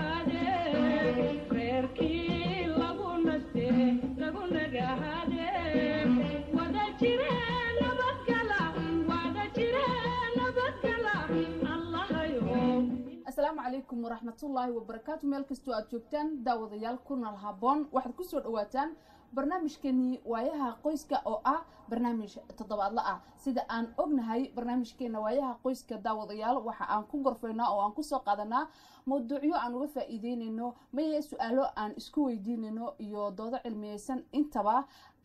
asalaamu calaykum waraxmatullaahi wabarakaatu meel kastoo aad joogtaan daawadayaal kunal haboon waxaad kusoo dhawaataan barnaamijkeenii waayaha qoyska oo ah barnaamij toddobaadla ah sida aan ognahay barnaamijkeena waayaha qoyska daawadayaal waxa aan ku gorfaynaa oo aan kusoo qaadanaa mawduucyo aan uga faa-iideynayno maye su-aalo aan isku weydiinayno iyo doodo cilmiyeysan intaba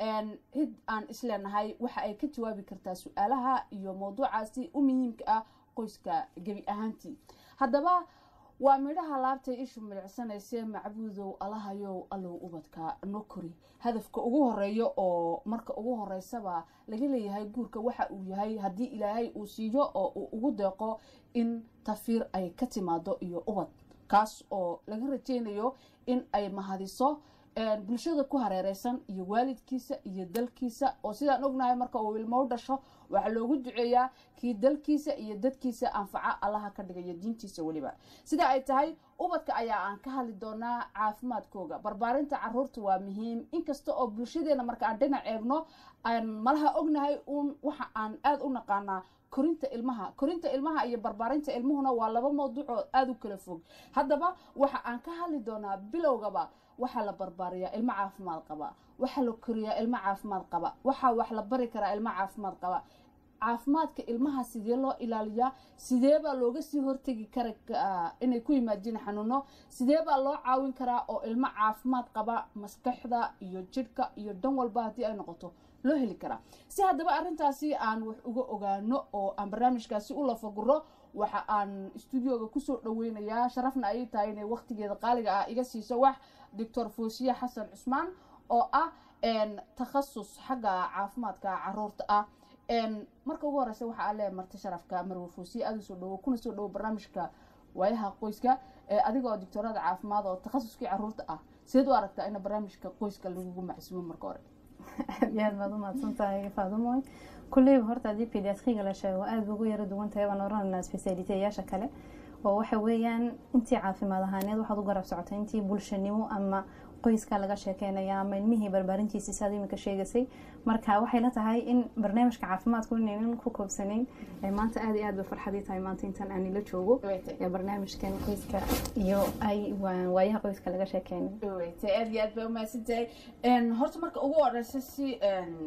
cid aan isleenahay waxa ay ka jawaabi kartaa su-aalaha iyo mawduucaasi u muhiimka ah qoyska gebi ahaantii haddaba waa midhaha laabtay ishu milicsanaysee macbuudow alahayow allow ubadka no kori hadafka ugu horeeya oo marka ugu horeysaba laga leeyahay guurka waxa uu yahay haddii ilaahay uu siiyo oo uu ugu deeqo in tafiir ay ka timaado iyo ubad kaas oo laga rajeynayo in ay mahadiso bulshada ku hareereysan iyo waalidkiisa iyo dalkiisa oo sidaan ognahay marka uu ilmo u dhasho waxaa loogu duceeyaa kii dalkiisa iyo dadkiisa anfaca allaha ka dhigaya diintiisa weliba sida ay tahay ubadka ayaa aan ka hadli doonaa caafimaadkooga barbaarinta caruurta waa muhiim inkasta oo bulshadeena marka aan dhinac eegno aan malaha ognahay uun waxa aan aada u naqaanaa korinta ilmaha korinta ilmaha iyo barbaarinta ilmuhuna waa laba mawduucoo aada u kala fog haddaba waxa aan ka hadli doonaa bilowgaba waxaa la barbaariyaa ilmo caafimaad qaba waxaa la koriyaa ilmo caafimaad qaba waxaa wax la bari karaa ilmo caafimaad qaba caafimaadka ilmaha sidee loo ilaaliyaa sidee baa looga sii hortegi kara inay ku yimaadiin xanuuno sidee baa loo caawin karaa oo ilmo caafimaad qaba maskaxda iyo jidhka iyo dhan walba haddii ay noqoto loo heli karaa si haddaba arrintaasi aan wax uga ogaano oo aan barnaamijkaasi u lafaguro waxa aan stuudioga kusoo dhaweynayaa sharafna ayay tahay inay waqtigeeda qaaliga ah iga siiso wax doctor foosiye xasan cusmaan oo ah takhasus xagga caafimaadka caruurta ah marka ugu horeysa waxaa ale marti sharafka marwe foosiye aada usoo dhawo kuna soo dhawo barnaamijka waayaha qoyska adigoo doctorada caafimaad oo takhasuskii caruurta ah sideed u aragtaa in barnaamijka qoyska lagugu macsuumo marka hore aad iyo aad baad umahadsan tahay faadumoy kulleyba horta haddii pediatriga la sheego aada ba ugu yaro duwan tahay baan orananaa specialiteyaasha kale oo waxa weeyaan intii caafimaad ahaaneed waxaad u garab socotay intii bulshanimo ama qoyska laga sheekeynaya ama ilmihii barbaarintiisi saad iminka sheegasay marka waxay la tahay in barnaamijka caafimaadku inaynan ku koobsanayn maanta aada iyo aad bay farxadii tahay maanta intaan aan ila joogo ee barnaamijkan qoyska iyo ay waayaha qoyska laga sheekeynay aada iyo aad bay umahadsantahay horta marka ugu horeysa si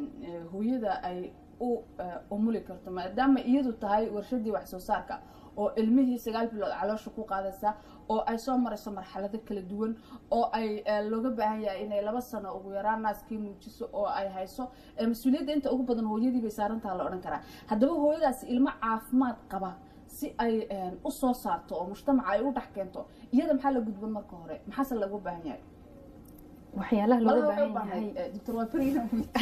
hooyada ay u umuli karto maadaama iyadu tahay warshadii wax soo saarka oo ilmihii sagaal bilood caloosha ku qaadaysa oo ay soo marayso marxalado kala duwan oo ay looga baahan yahay inay laba sano ugu yaraan naaskii muujiso oo ay hayso mas-uuliyadda inta ugu badan hooyadii bay saarantaha la odhan karaa haddaba hooyadaasi ilmo caafimaad qaba si ay u soo saarto oo mujtamaca ay u dhex keento iyada maxaa la gudban marka hore maxaase lagu baahan yahay waxyaalaha looga baahan yahay doctor waa beriina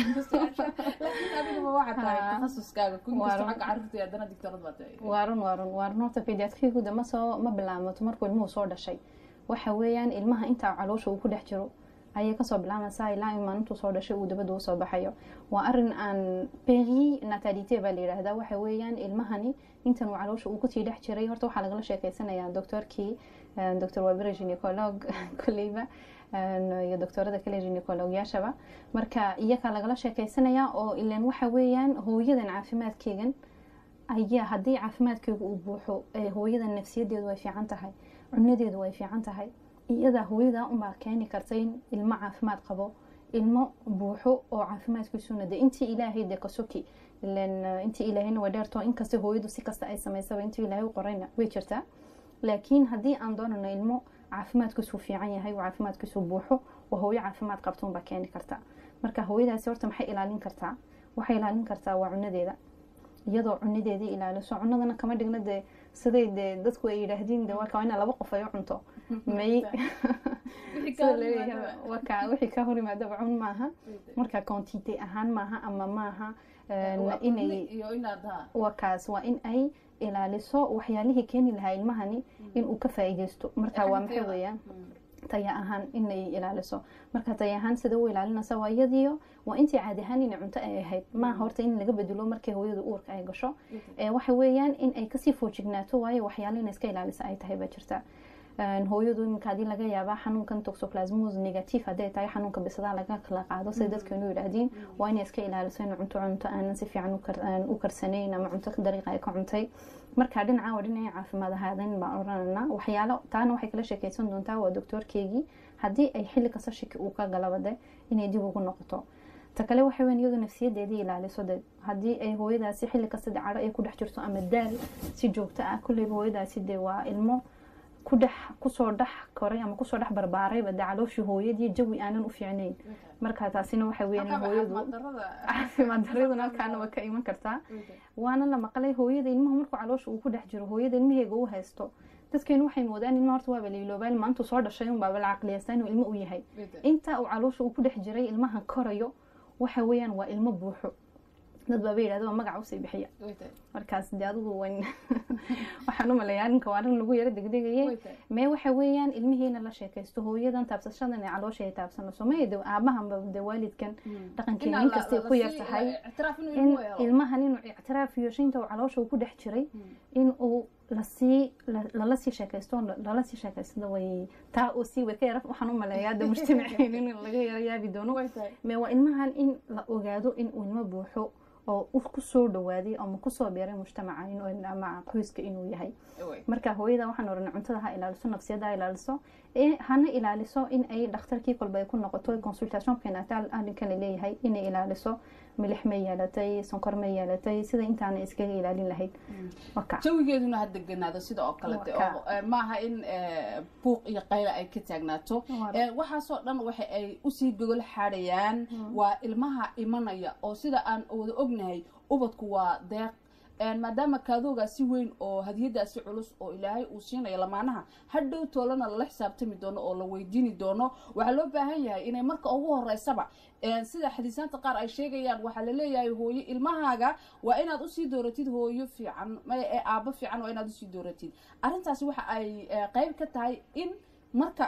laakiin adigaba waxaa tahay takhasuskaaga kunkasta xagga carruurta iyo haddana doctorad baa tahay waarun waarun waarun horta pediatriguda ma soo ma bilaamato markuu ilmuhu soo dhashay waxa weeyaan ilmaha intaa caloosha uu ku dhex jiro ayay kasoo bilaamaysaa ilaa in maalintuu soo dhashay uu dabada usoo baxayo waa arin aan peri natalite baa la yidhaahdaa waxa weeyaan ilmahani intan uu caloosha uu kusii dhex jiray horta waxaa lagala sheekeysanayaa doctorkii doctor wabere gynecolog kolleyba iyo doctorada kale gynecologyaashaba marka iyakaa lagala sheekeysanayaa oo ilan waxa weeyaan hooyadan caafimaadkeegan ayaa haddii caafimaadkeegu uu buuxo hooyadan nafsiyadeedu way fiican tahay cunadeedu way fiican tahay iyada hooyada unbaa keeni karta in ilmo caafimaad qabo ilmo buuxo oo caafimaadkiisuna de intii ilaahay de kasoki ilan intii ilaahayna waa dheerto inkasta hooyadu si kasta ay samaysaba intii ilaahay u qorayna way jirtaa laakiin haddii aan doonano ilmo caafimaadkiisuu fiican yahay oo caafimaadkiisuu buuxo oo hooyo caafimaad qabto unbaa keeni karta marka hooyadaasi horta maxay ilaalin kartaa waxay ilaalin kartaa waa cunadeeda iyadoo cunadeedii ilaaliso cunadana kama dhigna dee siday dee dadku ay yidhaahdiin de waa ina laba qof ay u cunto may waka wixii ka hor yimaadaba cun maaha marka quantite ahaan maaha ama maaha inay wakaas waa in ay ilaaliso waxyaalihii keeni lahaa ilmahani inuu ka faa-iideysto marka waa maxay weeyaan taya ahaan inay ilaaliso marka taya ahaan sida u ilaalinaysa waa iyadiyo waa intii caadi ahaan inay cunto ay ahayd maaha horta in laga bedelo markay hooyada uurka ay gasho waxa weeyaan in ay kasii foojignaato waayo waxyaalo ina iska ilaalisa ay tahay baa jirta hooyadu iminka hadii laga yaabaa xanuunkan toxoplasmos negative hadday tahay xanuunka bisadaha laga kala qaado sida dadkeenu yidhaahdeen waa inay iska ilaaliso in cunto cunto aanan si fiican u karsanayn ama cunto dariiqa ay ka cuntay marka dhinaca waa dhinacii caafimaad ahaadan baan orananaa waxyaalo taana waxay kala sheekeysan doontaa waa doctoorkeygii haddii ay xilli kasta shiki uu ka galabade inay dib ugu noqoto ta kale waxa weyn iyadu nafsiyadeedii ilaaliso de haddii ay hooyadaasi xilli kasta de cadho ay ku dhex jirto ama daal si joogto ah kulleyba hooyadaasi de waa ilmo ku dhex kusoo dhex koray ama kusoo dhex barbaarayba de calooshii hooyadii jawi aanan u fiicnayn marka taasina waxa weeyaan hooyadu caafimaad daraduna halkaana waa ka iman kartaa waana la maqlay hooyada ilmaha markuu caloosha uu ku dhex jiro hooyada ilmaheega u haysto dadkeenu waxay moodaan ilma horta waaba lailoobaan maantu soo dhashay unbaaba la caqliyaysta inuu ilmo u yahay inta uu caloosha uu ku dhex jiray ilmahan korayo waxa weeyaan waa ilmo buuxo dad baaba yidhahda waa magaca usii bixiya markaas de adigu waxaan u maleeyaa arrinka waa arrin lagu yaro degdegaye mee waxa weeyaan ilmihiina la sheekaysto hooyadan taabsashadan ee caloosha ay taabsanayso mee de aabahanba de waalidkan dhaqankeena inkastay ku yar tahay in ilmahan inuu ictiraaf yeesho inta uu caloosha uu ku dhex jiray in uu lasii lala sii sheekaysto lala sii sheekaystada way taa oo sii way ka yara waxaan u maleeyaa de mujtamaceen in laga yara yaabi doono mee waa ilmahan in la ogaado in uu ilmo buuxo oo kusoo dhawaaday ama kusoo beeray mujtamaca ama qoyska inuu yahay marka hooyada waxaan oranay cuntada ha ilaaliso nafsiyada ha ilaaliso hana ilaaliso in ay dhakhtarkii kolba ay ku noqoto consultation prenatal arrinkan la leeyahay inay ilaaliso milix ma yeelatay sonkor ma yeelatay sida intaana iskaga ilaalin lahayd jawigeeduna ha deganaado sida oo kalete maaha in buuq iyo qayla ay ka taagnaato waxaasoo dhan waxa ay usii gogol xaadhayaan waa ilmaha imanaya oo sida aan wada ognahay ubadku waa deeq maadaama kaadoogaa si weyn oo hadiyadaasi culus oo ilaahay uu siinayo lamaanaha hadhow toolana lala xisaabtami doono oo la weydiini doono waxaa loo baahan yahay inay marka ugu horeysaba sida xadiisaanta qaar ay sheegayaan waxaa laleeyahay hooyo ilmahaaga waa inaad usii dooratid hooyo fiican ee aabo fiican waa inaad usii dooratid arrintaasi waxa ay qeyb ka tahay in marka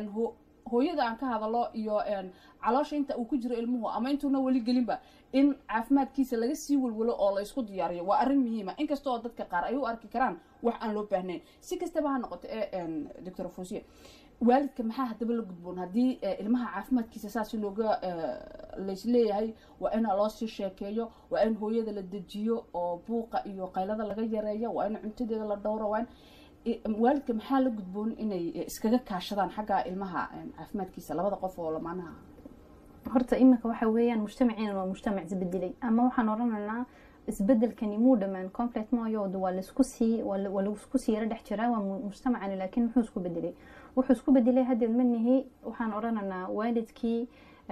hooyada aan ka hadalo iyo caloosha inta uu ku jiro ilmuhu ama intuuna weli gelinba in caafimaadkiisa laga sii walwalo oo la isku diyaariyo waa arrin muhiima inkasta oo dadka qaar ay u arki karaan wax aan loo baahnayn si kastaba ha noqoto ee doctor fosiye waalidka maxaa haddaba la gudboon haddii ilmaha caafimaadkiisa saasi looga laysleeyahay waa in loo sii sheekeeyo waa in hooyada la dejiyo oo buuqa iyo qaylada laga yareeyo waa in cuntadeeda la dhowro waa in waalidka maxaa la gudboon inay iskaga kaashadaan xagga ilmaha caafimaadkiisa labada qof oo lamaanaha horta iminka waxa weeyaan mujtamaciina waa mujtamac isbedelay ama waxaan oranaynaa isbedelkani muu dhamaan complet mooyo waa laisku sii waa laisku sii yaro dhex jiraa waa mujtamacani laakiin muxuu isku bedelay wuxuu isku bedelay haddeed manihi waxaan oranaynaa waalidkii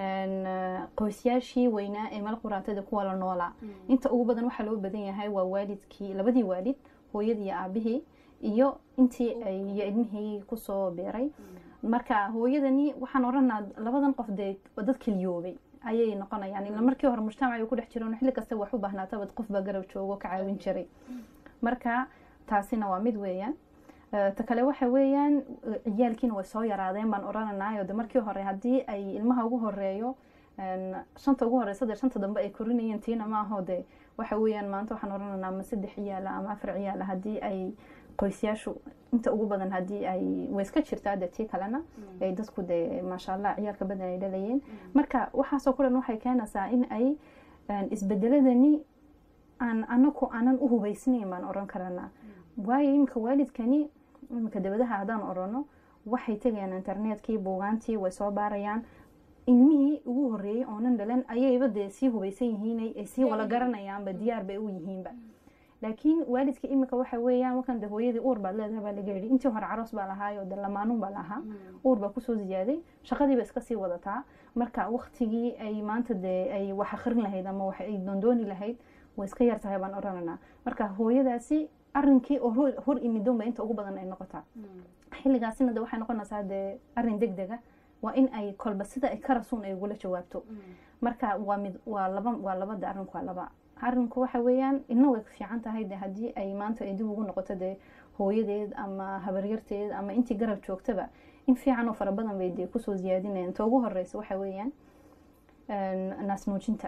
qoysyaashii weynaa ee meel quraatada kuwa la noolaa inta ugu badan waxaa loo badan yahay waa waalidkii labadii waalid hooyadii iyo aabihii iyo intii iyo ilmihii kusoo beeray marka hooyadani waxaan oranaa labadan qof dee dad keliyoobay ayay noqonayaan ila markii hore mujtamac ku dhex jiroon xilli kasta wax u baahnaataba qofbaa garab joogo ka caawin jiray marka taasina waa mid weeyaan ta kale waxa weeyaan ciyaalkiina way soo yaraadeen baan orananayo de markii hore haddii ay ilmaha ugu horeeyo shanta ugu horeysa dee shanta dambe ay korinayeen tiina maaho de waxa weeyaan maanta waxaan orananaa ama saddex ciyaala ama afar ciyaala haddii ay qoysyaashu inta ugu badan haddii ay way iska jirtaa de tii kalena ay dadku de maasha allah ciyaalka badan ay dhalayeen marka waxaasoo ku dhan waxay keenaysaa in ay isbedeladani aan anaku aanan u hubaysnayn baan oran karanaa waayo iminka waalidkani iminka dabadaha haddaan orano waxay tegayaan internetkii buugaantii way soo baarayaan ilmihii ugu horeeyey oonan dhalan ayayba dee sii hubaysan yihiin ay sii wala garanayaanba diyaar bay u yihiinba laakiin waalidka iminka waxa weeyaan wakan de hooyadii uur baad leedahay baa laga yidhi intii hore caroos baa lahaayo de lamaanuun baa lahaa uur baa kusoo ziyaaday shaqadiiba iska sii wadataa marka waktigii ay maanta dee ay wax akrin lahayd ama wax ay doondooni lahayd way iska yar tahay baan orananaa marka hooyadaasi arrinkii oo hor imidonba inta ugu badan ay noqotaa xilligaasina de waxay noqonaysaa dee arrin deg dega waa in ay kolba sida ay ka rasuun ay ugula jawaabto marka waa mid waa laba waa labada arrinku waa laba arrinku waxa weeyaan ina way fiican tahay de haddii ay maanta ay dib ugu noqoto dee hooyadeed ama habaryarteed ama intii garab joogtaba in fiican oo fara badan bay dee kusoo ziyaadinayaan ta ugu horeysa waxa weeyaan naasnuujinta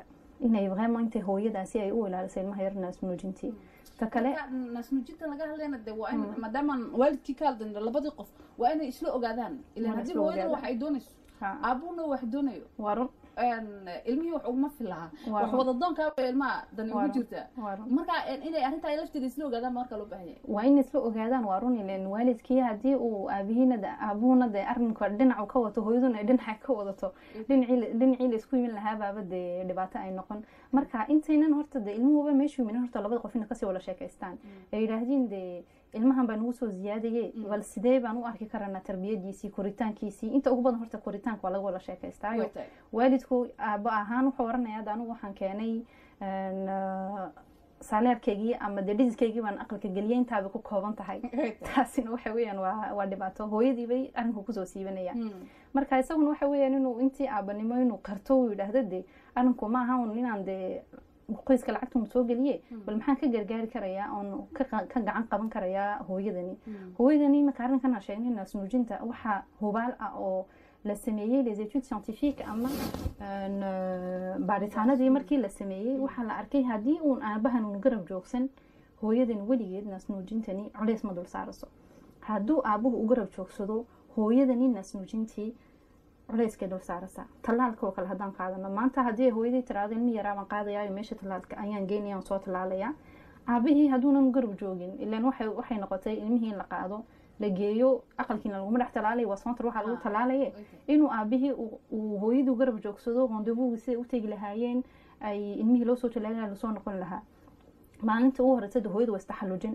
inay vraiment intay hooyadaasi ay u ilaaliso ilmaha yar naasnuujintii ta kale marka naasnuujinta laga hadlayna de waa in maadaama waalidkii ka hadlayna labadii qof waa inay isla ogaadaan ilan Waa haddii isla hooyada ogaadaan. wax ay doonayso ha, aabuhuna wax doonayo waa run een, ilmihii wax uguma filaha Waa wax run. wadadoonkaa ilmaha dani Waa ugu run. jirtaa waa run marka een, inay arrintaa ay lafteeda isla ogaadaan marka loo baahan yahay waa in isla ogaadaan waa run ilen waalidkii haddii uu aabihiina de aabuhuna de arrinka dhinacu ka wato hooyaduna ay dhinaca ka wadato dhinacii la- dhinacii la isku yimin lahaa baaba dee dhibaato ay noqon marka intaynan horta de ilmuhuba meeshu yimin horta labada qof ina kasii wada sheekaystaan ay yidhaahdeen de ilmahan baa nagu soo ziyaadaye bal sidee baan u arki karanaa tarbiyadiisii koritaankiisii inta ugu badan horta koritaanka waa laga wada sheekaystaayo Way tahay. waalidku aabo ahaan wuxuu oranaya "Hadda anigu waxaan keenay een, ah, saaleerkaygii ama dee dhisiskaygii baan aqalka geliyay intaaba ku kooban tahay Way tahay. taasina waxa weeyaan waa waa dhibaato hooyadii bay arrinku kusoo siibanaya Mm. marka isaguna waxa weeyaan inuu intii aabanimo inuu karto uu yidhaahdo de arrinku ma aha un inaan dee qoyska lacagtun soo geliye bal maxaan ka gargaari karayaa oon ka qa- ka gacan qaban karayaa hooyadani Mm. hooyadani marka arrinkan aan sheegnay naasnuujinta waxaa hubaal ah oo la sameeyey les études scientifiques ama een, eh, baaritaanadii markii la sameeyey waxaa la arkay haddii uun aabahan uun garab joogsan hooyadan weligeed naasnuujintani culays ma dul saaraso hadduu aabuhu u garab joogsado hooyadani naasnuujintii culayskay dul saaraysaa tallaalka oo kale haddaan qaadano maanta haddii ay hooyadii tiraahdo ilmi yaraa baan qaadayaayo meesha tallaalka ayaan geynaya aan soo tallaalayaa aabihii hadduunan garab joogin ilaan waxay waxay noqotay ilmihii in la qaado la geeyo aqalkiina laguma dhex tallaalaya waa soontar waxaa lagu Ah, tallaalaye okay. inuu aabihii uu- uu hooyadii garab joogsado rendezvous siday u tegi lahaayeen ay ilmihii loo soo tallaalaya lasoo noqon lahaa maalinta ugu horeysa de hooyada waa istaxallujin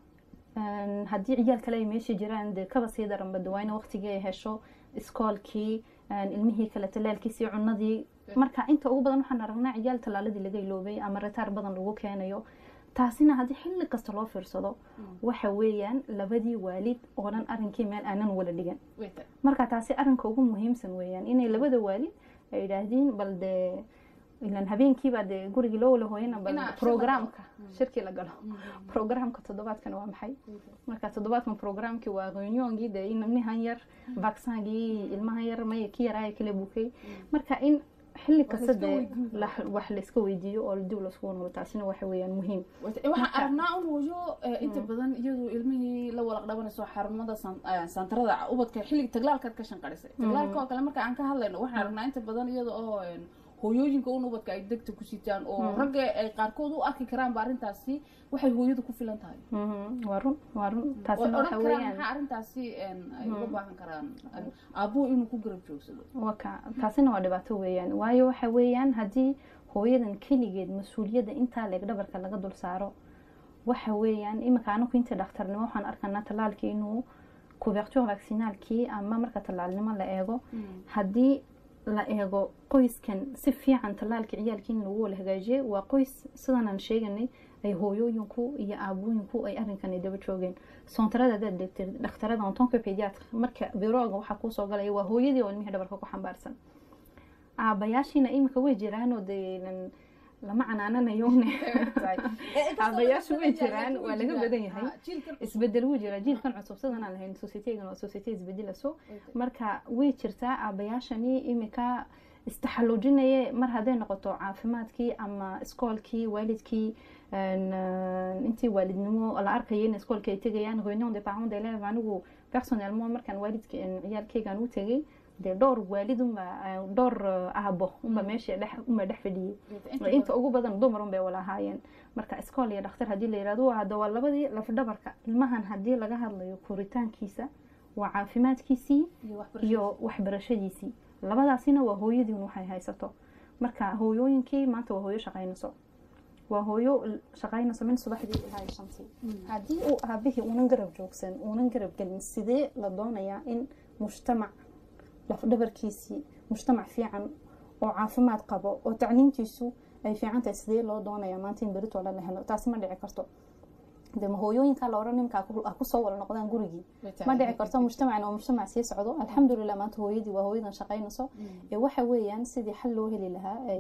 Een, haddii ciyaal kale ay meesha jiraan dee kaba sii daranba de waa in waqtigii ay hesho iskoolkii een, ilmihii kale tallaalkiisii cunadii marka inta ugu badan waxaan aragnaa ciyaal tallaaladii laga iloobay ama retaar badan lagu keenayo taasina haddii xilli kasta loo fiirsado waxa weeyaan labadii waalid oo dhan arrinkii meel aanan wala dhigan Way tahay. marka taasi arrinka ugu muhiimsan weeyaan inay labada waalid ay yidhaahdeen bal dee ilan habeenkiibaa dee gurigii loo wala hooyana bal Inaa shir la programka galo. shirkii la galo Mm. programka toddobaadkan waa maxay Way tahay. marka toddobaadkan programkii waa reunionkii dee in ilmahan yar vaccingii ilmahan yar may ki yaraaya kala bukay marka in xilli Wax kasta la iska dee weydiin karo. la- wax la iska weydiiyo oo dib laskugu noqdo taasina waxa weeyaan muhiim Way tahay. waxaan Marka- aragnaa un hooyo eh, inta badan iyadu ilmihii la walaq dhabanayso xarumada san- eh, santarada ubadka xilliga taglaalkaad ka shanqarisay taglaalka oo kale marka aan ka hadlayno waxaan aragnaa inta badan iyada oo een, hooyooyinka un ubadka ay degta ku sitaan oo ragga ay qaarkood u arki karaanba arrintaasi waxay hooyadu ku filan tahay Mhm, waa run waa run way taasina waxa odhan karaan weeyaan maxaa arrintaasi een, ay uga baahan karaan een, aabuhu inuu ku garab joogsado waka taasina waa dhibaato weeyaan waayo waxa weeyaan haddii hooyadan keligeed mas-uuliyadda intaa leeg dhabarka laga dul saaro waxa weeyaan iminka anaku inta dhakhtarnimo waxaan arkanaa tallaalkii inuu couverture vaccinaalkii ama marka tallaalnimo la eego haddii la eego qoyskan si fiican tallaalka ciyaalkii in lagu wala hagaajiyay waa qoys sidanaan sheeganay ay hooyooyinku iyo aabooyinku ay arrinkan ay daba joogeen soontarada hadaad degtid dhakhtarada ontonka pediatr marka birooga waxaa kuusoo galaya waa hooyadii oo ilmihii dhabarka ku xambaarsan aabayaashiina iminka way jiraanoo dee lan- lama canaananayone aabayaashu way jiraan waa laga badan yahay isbedel wuu jiraa jiilkan cusub sidan aan lahayn societygan waa society isbedelaso marka way jirtaa aabayaashani imika istaxallujinaye mar hadday noqoto caafimaadkii ama iskoolkii waalidkii een, een, intii waalidnimo la arkaya in iskoolka ay tegayaan reunion de parents d'élèves anigu personnellement markaan waalidka een, ciyaalkaygaan u tegay dee dhowr waalid unba dhowr eh, aabo unba meesha dhex unba dhex fadhiyey inta ugu badan dumar un bay wala ahaayeen marka iskool iyo dhakhtar haddii la yirahdo waa hadda waa labadii lafdhabarka ilmahan haddii laga hadlayo koritaankiisa waa caafimaadkiisii iyo waxbarashadiisii labadaasina waa hooyadiin waxay haysato marka hooyooyinkii maanta waa hooyo shaqaynayso waa hooyo l- shaqaynayso min subaxdii ilaa iyo shantii haddii uu aabihii uunan garab joogsan uunan garab gelin sidee la doonayaa in mujtamac lafdhabarkiisii mujtamac fiican oo caafimaad qabo oo tacliintiisu ay fiican tahay sidee loo doonayaa maanta in berito la helo taasi ma dhici karto de ma hooyooyinkaa la odhan nimkaa ku- ah kusoo wala noqdaan gurigii ma dhici karto mujtamacna oo mujtamac sii socdo alxamdulilah maanta hooyadii waa hooyadan shaqaynayso ee waxa weeyaan sidii xal loo heli lahaa ay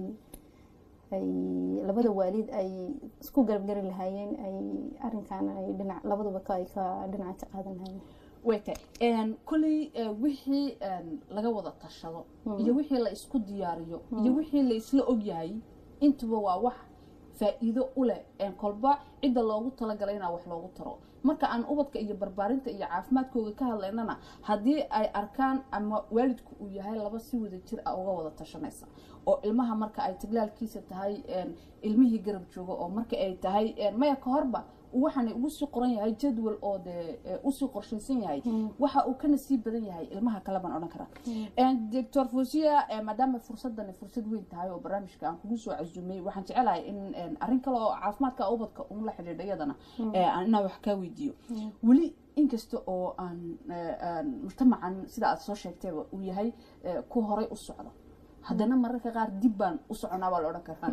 ay labada waalid ay isku garabgari lahaayeen ay arrinkan ay dhinac labaduba ka ay ka dhinaca ka qaadan lahaayeen way tahay kolley wixii een, laga wada tashado iyo wixii la isku diyaariyo iyo wixii la isla ogyahay intuba waa wax faa-iido u leh kolba cidda loogu talagalay inaa wax loogu taro marka aan ubadka iyo barbaarinta iyo caafimaadkooda ka hadlaynana haddii ay arkaan ama waalidku uu yahay laba si wada jir ah uga wada tashanaysa oo ilmaha marka ay tiglaalkiisa tahay ilmihii garab jooga oo marka ay tahay maya ka horba waxaana ugu sii qoran yahay jadwal oo dee usii qorshaysan yahay waxa uu kana sii badan yahay ilmaha kale baan odhan karaa doctor fusiya maadaama fursadani fursad weyn tahay oo barnaamijka aan kugu soo casuumay waxaan jecelahay in arrin kale oo caafimaadka ubadka un la xidhiidha iyadana inaan wax kaa weydiiyo weli inkasta oo aan mujtamacan sida aad soo sheegtayba uu yahay ku horay u socda haddana mararka qaar dib baan u soconaa baa la odhan karaa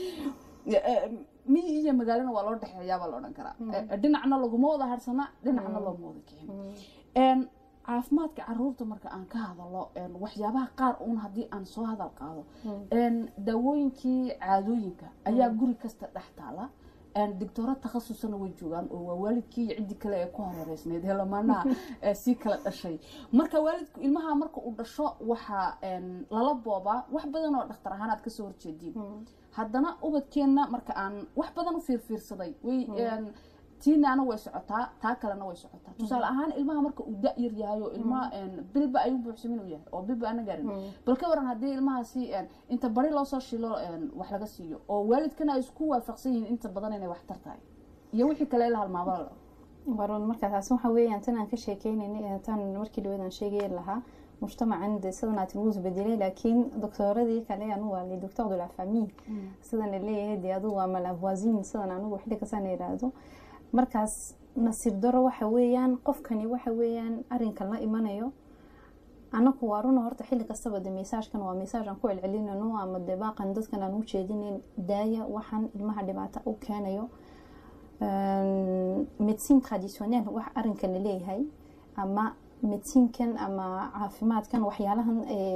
miyi iyo magaalana waa loo dhexeeyaa baa la odhan karaa dhinacna laguma wada harsana dhinacna looma wada kicin caafimaadka caruurta marka aan ka hadalo waxyaabaha qaar uun haddii aan soo hadal qaado daawooyinkii caadooyinka ayaa guri kasta dhex taala doctooro takhasusana way joogaan oo waa waalidkii iyo ciddii kale ee ku horeereysneyd ee lamaanaha sii kala dhashay marka waalidku ilmaha marka uu dhasho waxaa lala boobaa wax badan oo dhakhtar ahaan aad kasoo horjeediin haddana ubadkeenna marka aan wax badan u fiirfiirsaday way tiinaana way socotaa taa kalena way socotaa tusaale ahaan ilmaha marka uu da yar yahay oo ilmaha bilba ayuu buuxsamin u yahay oo bilba ana gaarin bal ka waran haddii ilmahaasi inta bari loo soo shilo wax laga siiyo oo waalidkana ay isku waafaqsan yihiin inta badan inay wax tar tahay iyo wixii kale la halmaamala baron markaa taasi waxa weeyaan tan aan ka sheekeynayna tan markii dhaweed aan sheegay lahaa mujtamacan de sidan aad lagu isbedelay laakiin doctooradii kale anu waa le docteur de la famille sidan leeyahay de adu waa malavoisin sidan anugu xilli kasaan yiraahdo markaas nasiib daro waxa weeyaan qofkani waxa weeyaan arinkan la imanayo anaku waa runa horta xilli kastaba de mesaajkan waa mesaaj aan ku celcelinano ama de baaqan dadkan aan u jeedinayn daaya waxaan ilmaha dhibaato u keenayo medicine traditionnel wax arinkan laleeyahay ama mediciinkan ama caafimaadkan waxyaalahan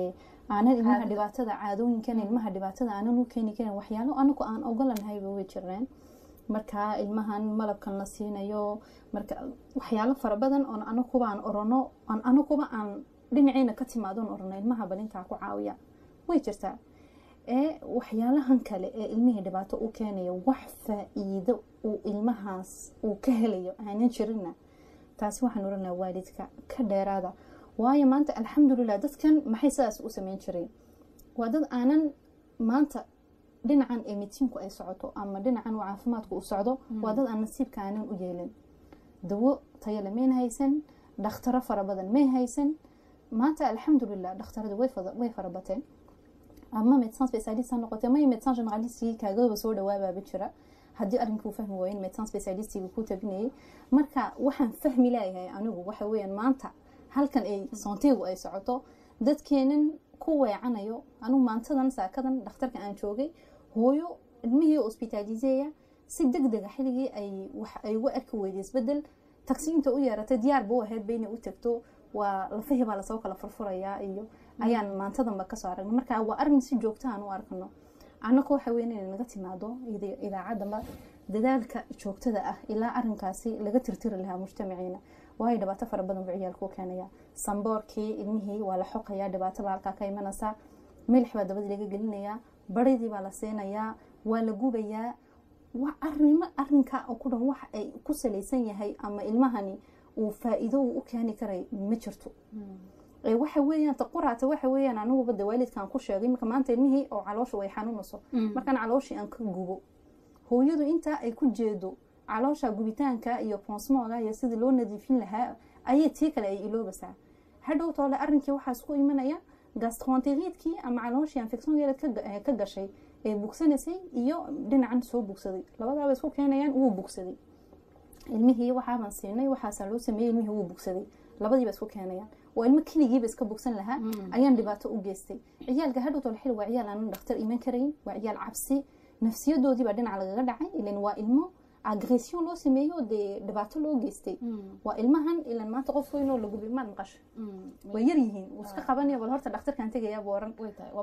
aanan ilmaha dhibaatada caadooyinkan ilmaha dhibaatada aanan u keeni karin waxyaalo anagu aan ogolanahayba way jireen marka ilmahan malabkan la siinayo marka waxyaalo fara badan oon anakuba aan orano aan anakuba aan dhinaciina ka timaadon orano ilmaha balintaa ku caawiya way jirtaa ee waxyaalahan kale ee ilmihii dhibaato u keenayo wax faa-iido uu ilmahaas uu ka helayo aanan jirina taasi waxaan oranaa waalidka ka dheeraada waayo maanta alxamdulilah dadkan maxay sidaas u sameyn jireen waa dad aanan maanta dhinacan ee midsiinku ay socoto ama dhinacan uu caafimaadku u socdo waa dad aan nasiibka aanan u yeelin dawo tayale mayn haysan dhakhtaro fara badan may haysan maanta alxamdulilah dhakhtaradu way farabateen ama medecin specialist ha noqotee may medecin generalistii kaagaba soo dhawaabaaba jira haddii arrinkuu fahmi waayen medecin specialistiga ku tabinayay marka waxaan fahmi laayahay anigu waxa weeyaan maanta halkan ay soontigu ay socoto dadkeenan ku weecanayo anigu maantadan saakadan dhakhtarka aan joogay hooyo ilmihii hospitaliseya si deg dega xilligii ay wax ay uga arki weyday isbedel tagsiinta u yeeratay diyaarba u ahaydba inay u tagto waa lafahii baa lasoo kala furfurayaa iyo ayaan maantadanba kasoo aragnay marka waa arrin si joogta aan u arkano annaka waxa weyn inay naga timaado idaacaddaba dadaalka joogtada ah ilaa arinkaasi laga tirtiri lahaa mujtamaciina waayo dhibaato fara badan buu ciyaalku keenaya samboorkii ilmihii waa la xoqayaa dhibaato baa halkaa ka imanaysaa milix baa dabadii laga gelinayaa baridii baa la siinayaa waa la gubayaa arimo arinka oo ku dhan wax ay ku salaysan yahay ama ilmahani uu faa-iido uu u keeni karay ma jirto waxa weeyaan taquraata waxa weeyaan aniguba de waalidkaan ku sheegay marka maanta ilmihii oo caloosha way xanuunayso markaan calooshii aan ka gubo hooyadu intaa ay ku jeedo caloosha gubitaanka iyo bonsmoga iyo sidii loo nadiifin lahaa ayay tii kale ay iloobasaa hadhow toole arrinkii waxaas ku imanaya gastroenteriidkii ama calooshii infection yeelad ka gashay ee bugsanaysay iyo dhinacan soo bugsaday labadaaba isku keenayaan wuu bugsaday ilmihii waxaaban siinay waxaasaa loo sameeyey ilmihii wuu bugsaday labadiiba isku keenayaan waa ilmo keligiiba iska bogsan lahaa ayaan dhibaato u geystay ciyaalka hadhow toole xil waa ciyaal aanan dhakhtar iman karayn waa ciyaal cabsi nafsiyadoodiibaa dhinaca lagaga dhacay ilan waa ilmo agression loo sameeyo dee dhibaato loo geystay waa ilmahan ilan maanta qof weynoo la gubi maad maqasho way yar yihiin wuu iska qabanaya bal horta dhakhtarkan tegayaaba oran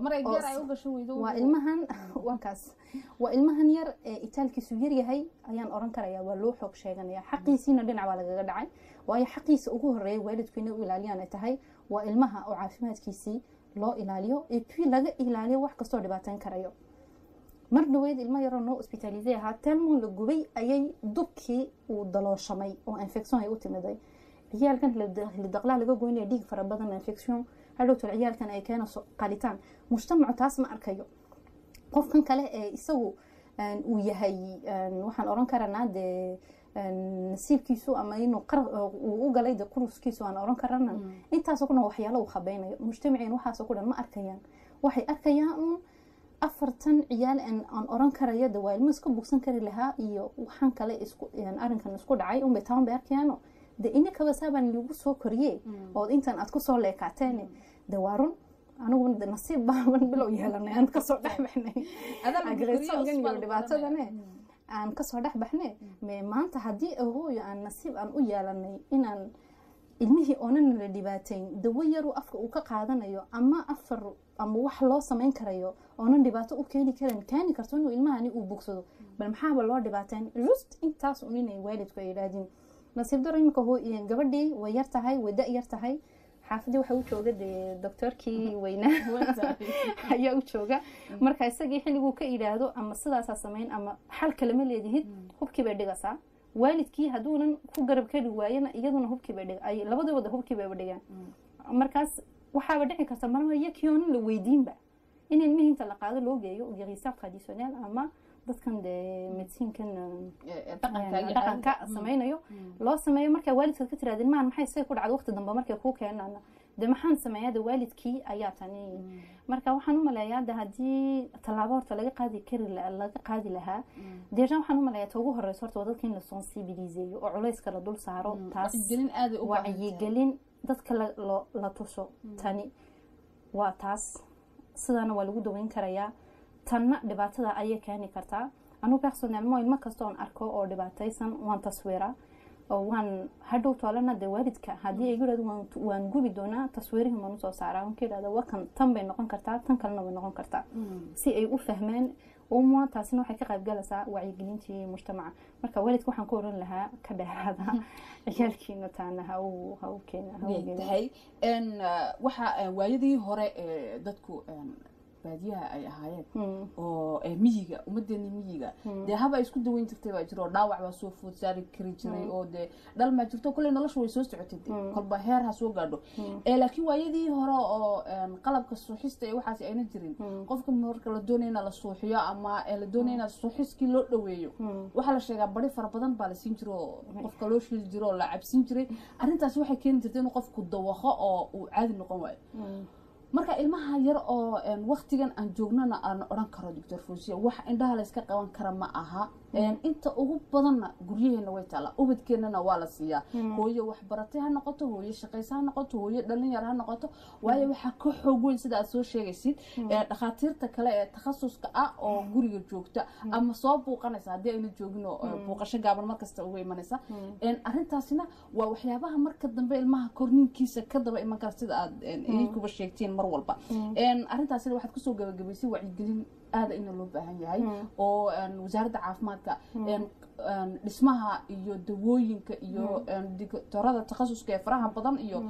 waa ilmahan waa kaas waa ilmahan yar ee itaalkiisu yar yahay ayaan oran karaya waa loo xoog sheeganaya xaqiisiina dhinac baa lagaga dhacay waayo xaqiisa ugu horeeya waalidku inay u ilaaliyaan ay tahay waa ilmaha oo caafimaadkiisii loo ilaaliyo ee puis laga ilaaliyo wax kastoo dhibaateyn karayo mar dhaweyd ilmo yaroo noo hospitalisay ahaa telmon la gubay ayay dubkii uu dalooshamay oo infection ay u timiday ciyaalkan hilidaqlaa laga goynaya dhiig fara badan infection hadhowtol ciyaalkan ay keenayso qalitaan mujtamacu taas ma arkayo qofkan kale ee isagu uu yahay waxaan oran karanaa dee nasiibkiisu ama inuu uu u galay de quruskiisu aan oran karana intaasoo ku dhan waxyaalo uu khabeynayo mujtamaceen waxaasoo ku dhan ma arkayaan waxay arkayaan un afartan ciyaal aan oran karayo de waa ilmo iska bugsan kari lahaa iyo waxaan kale arinkan isku dhacay unbay taan bay arkayaano de inikaba saabaan lagu soo koriye oo intan aad kusoo leekaateen de waa run anigu nasiib baaban bilow yeelanay aan kasoo dhexbaxnay agresoonkan iyo dhibaatadane aan kasoo dhexbaxne me maanta haddii ahooyo aan nasiib aan u yeelanay inaan ilmihii oonan la dhibaateyn dawo yaru afka uu ka qaadanayo ama afar ama wax loo samayn karayo oonan dhibaato u keeni karan keeni karto inuu ilmahani uu bogsado bal maxaaba loo dhibaateyn just intaas un inay waalidku ay idhaahdin nasiib daro iminka gabadhii way yar tahay way da yar tahay xaafadii waxa u jooga dee doctoorkii weynaa ayaa u jooga marka isagii xilliguu ka idhaahdo ama sidaasaa samayn ama xal kalema leedihid hubkii bay dhigaysaa waalidkii hadduunan ku garab kari waayana iyaduna hubkii bay dhig labadooda hubkii bayba dhigaan markaas waxaaba dhici karta marmar yakiyoonan la weydiinba in ilmihii inta la qaado loo geeyo gerisaaq traditionnel ama dadkan dee medisiinkan dhaqanka samaynayo loo sameeyo markaa waalidkaad ka tiraada ilmahan maxay say ku dhacda waqti dambe markay kuu keenana de maxaan sameeyaa de waalidkii ayaa tani marka waxaan u maleeyaa de haddii tallaabo horta laga qaadi kari laga qaadi lahaa deejan waxaan u maleeyaa ta ugu horeysa horta waa dadka in la sensibiliseeyo oo culayska la dul saaro taas wacyigelin dadka la tuso tani waa taas sidaana waa lagu daweyn karayaa tanna dhibaatada ayay keeni kartaa anugu personelmo ilmo kasta oon arko oo dhibaataysan waan taswiira oo waan hadhow toolana dee waalidka haddii ay yirahdo waan gubi doonaa taswiirihii maan usoo saaraa waan ka yidhahda wakan tan bay noqon kartaa tan kalena way noqon kartaa si ay u fahmeen uma taasina waxay ka qaybgalaysaa wacyigelintii mujtamaca marka waalidka waxaan ku oran lahaa ka dheeraada ciyaalkiina taana ha u ha u keena tahay waxa waayadii hore dadku baadiyaha ay ahaayeen oo miyiga ummadeeni miyiga dee haba isku daweyn jirtay baa jiro oo dhaawac baa soo food saari kari jiray oo dee dhal maa jirto kolley nolosha way soo socotay kolba heer ha soo gaadho laakiin waayadii hore oo qalabka suuxista ee waxaas ayna jirin qofka marka la doonayna la suuxiyo ama la doonayna suuxiskii loo dhaweeyo waxaa la sheegaa bari fara badan baa la siin jiro oo qofka loo shiili jiro oo la cabsin jiray arrintaasi waxay keeni jirtay inuu qofku dawaqo oo uu caadi noqon waayo marka ilmaha yar oo waktigan aan joognana aan odhan karo doctor fosiya wax indhaha layska qaban kara ma aha inta ugu badanna guryaheena way taallaa ubadkeenana waa la siiyaa hooyo waxbaratay ha noqoto hooyo shaqaysa ha noqoto hooyo dhalinyar ha noqoto waayo waxaa ka xoog weyn sida aad soo sheegaysid dhakhaatiirta kale ee takhasuska ah oo guriga joogta ama soo buuqanaysa haddii ayna joogin oo buuqasho gaaban markasta uga imanaysa arrintaasina waa waxyaabaha marka dambe ilmaha korniinkiisa ka daba iman kara sida aad idinkuba sheegtiin mar walba arrintaasina waxaad kusoo gabagabaysay wacyigelin aada ina loo baahan yahay oo wasaaradda caafimaadka dhismaha iyo dawooyinka iyo dictorada takhasuska ee faraha badan iyo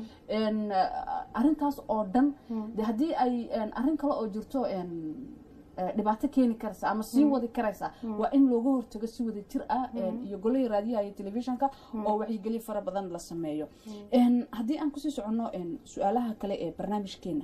arintaas oo dhan de haddii ay arin kale oo jirto dhibaato keeni karaysa ama sii wadi karaysa waa in looga hortago si wada jir ah iyo golahii raadiyaha iyo telefishinka oo wacyigelin fara badan la sameeyo haddii aan kusii soconno su-aalaha kale ee barnaamijkeena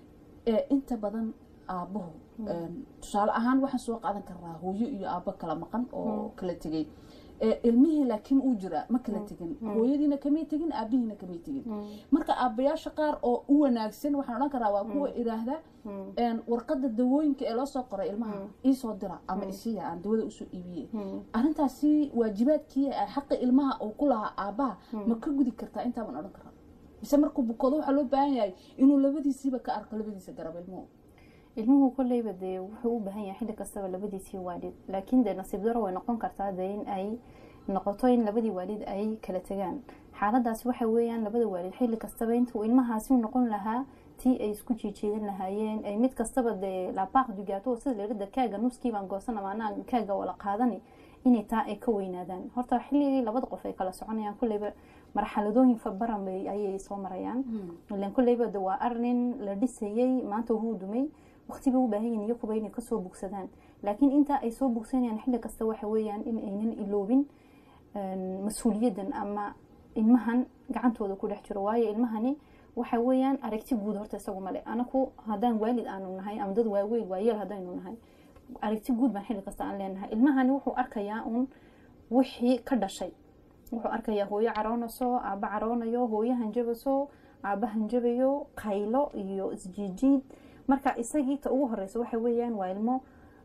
inta badan aabuhu tusaale ahaan waxaan soo qaadan karnaa hooyo iyo aabo kala maqan oo kala tegay ilmihii laakiin uu jira ma kala tegin hooyadiina kamay tegin aabihiina kamay tegin marka aabayaasha qaar oo u wanaagsan waxaan odhan karaa waa kuwa idhaahda warqada dawooyinka ee loo soo qoray ilmaha iisoo dira ama isiya aan dawada usoo iibiye arrintaasi waajibaadkii xaqi ilmaha uu ku lahaa aabaha ma ka gudi kartaa intaabaan odhan karaa mise markuu bukoodo waxaa loo baahan yahay inuu labadiisiiba ka arko labadiisa garab ilmuhu ilmuhu kolleyba dee wuxuu u baahan yahay xilli kastaba labadiisii waalid laakiin dee nasiib daro way noqon kartaa dee in ay noqoto in labadii waalid ay kala tegaan xaaladaasi waxa weeyaan labada waalid xilli kastaba intuu ilmahaasi u noqon lahaa tii ay isku jiijeedan lahaayeen ay mid kastaba dee labaaq dugaato sida layirada kaaga nuskiibaan goosan ama anaa kaaga wala qaadani inay taa ay ka weynaadaan horta xilligii labada qof ay kala soconayaan kolleyba marxaladooyin baran ayay soo marayaan ilan kolleyba de waa arin la dhisayey maanta wuu dumay waqtiba u baahan yihin iyakuba inay kasoo bogsadaan laakiin intaa ay soo bogsanayaan xilli kasta waxa weeyaan in aynan iloobin mas-uuliyaddan ama ilmahan gacantooda ku dhex jiro waayo ilmahani waxa weeyaan aragti guud horta isagu male anaku haddaan waalid aanu nahay ama dad waaweyn waayeel haddaynu nahay aragti guud baan xilli kasta aan leenahay ilmahani wuxuu arkayaa uun wixii ka dhashay wuxuu arkayaa hooyo caroonayso aaba caroonayo hooyo hanjabaso aaba hanjabayo qaylo iyo isjiijiid marka isagii ta ugu horeysa waxa weeyaan waa ilmo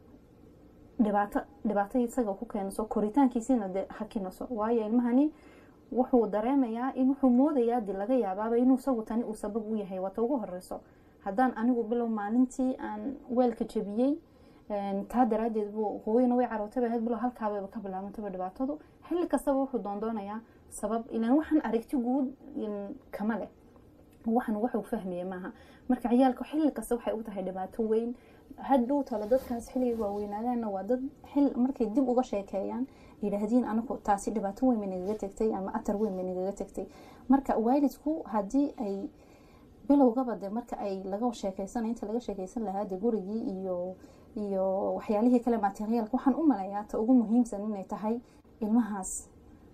dhibaato dhibaato isaga ku keenayso koritaankiisiina de hakinayso waayo ilmahani wuxuu dareemayaa in wuxuu moodayaa di laga yaabaaba inuu isagu tani uu sabab u yahay waata ugu horeyso haddaan anigu bilow maalintii aan weelka jabiyey taa daraadeed buu hooyana way carootay ahayd bilow halkaababa ka bilaabantaba dhibaatadu xilli kastaba wuxuu doondoonayaa sabab ilan waxaan aragti guud kama leh waxan waxuu fahmaya maaha marka ciyaalka xilli kasta waxay u tahay dhibaato weyn hadhow talo dadkaas xilligay waaweynaadaanna waa dad xil markay dib uga sheekeeyaan yidhaahdiin anagu taasi dhibaato weyn bay nagaga tegtay ama atar weyn bay nagaga tegtay marka waalidku haddii ay bilowgaba de marka ay laga sheekeysanay inta laga sheekeysan lahaa de gurigii iyo iyo waxyaalihii kale materiyaalka waxaan u malayaa ta ugu muhiimsan inay tahay ilmahaas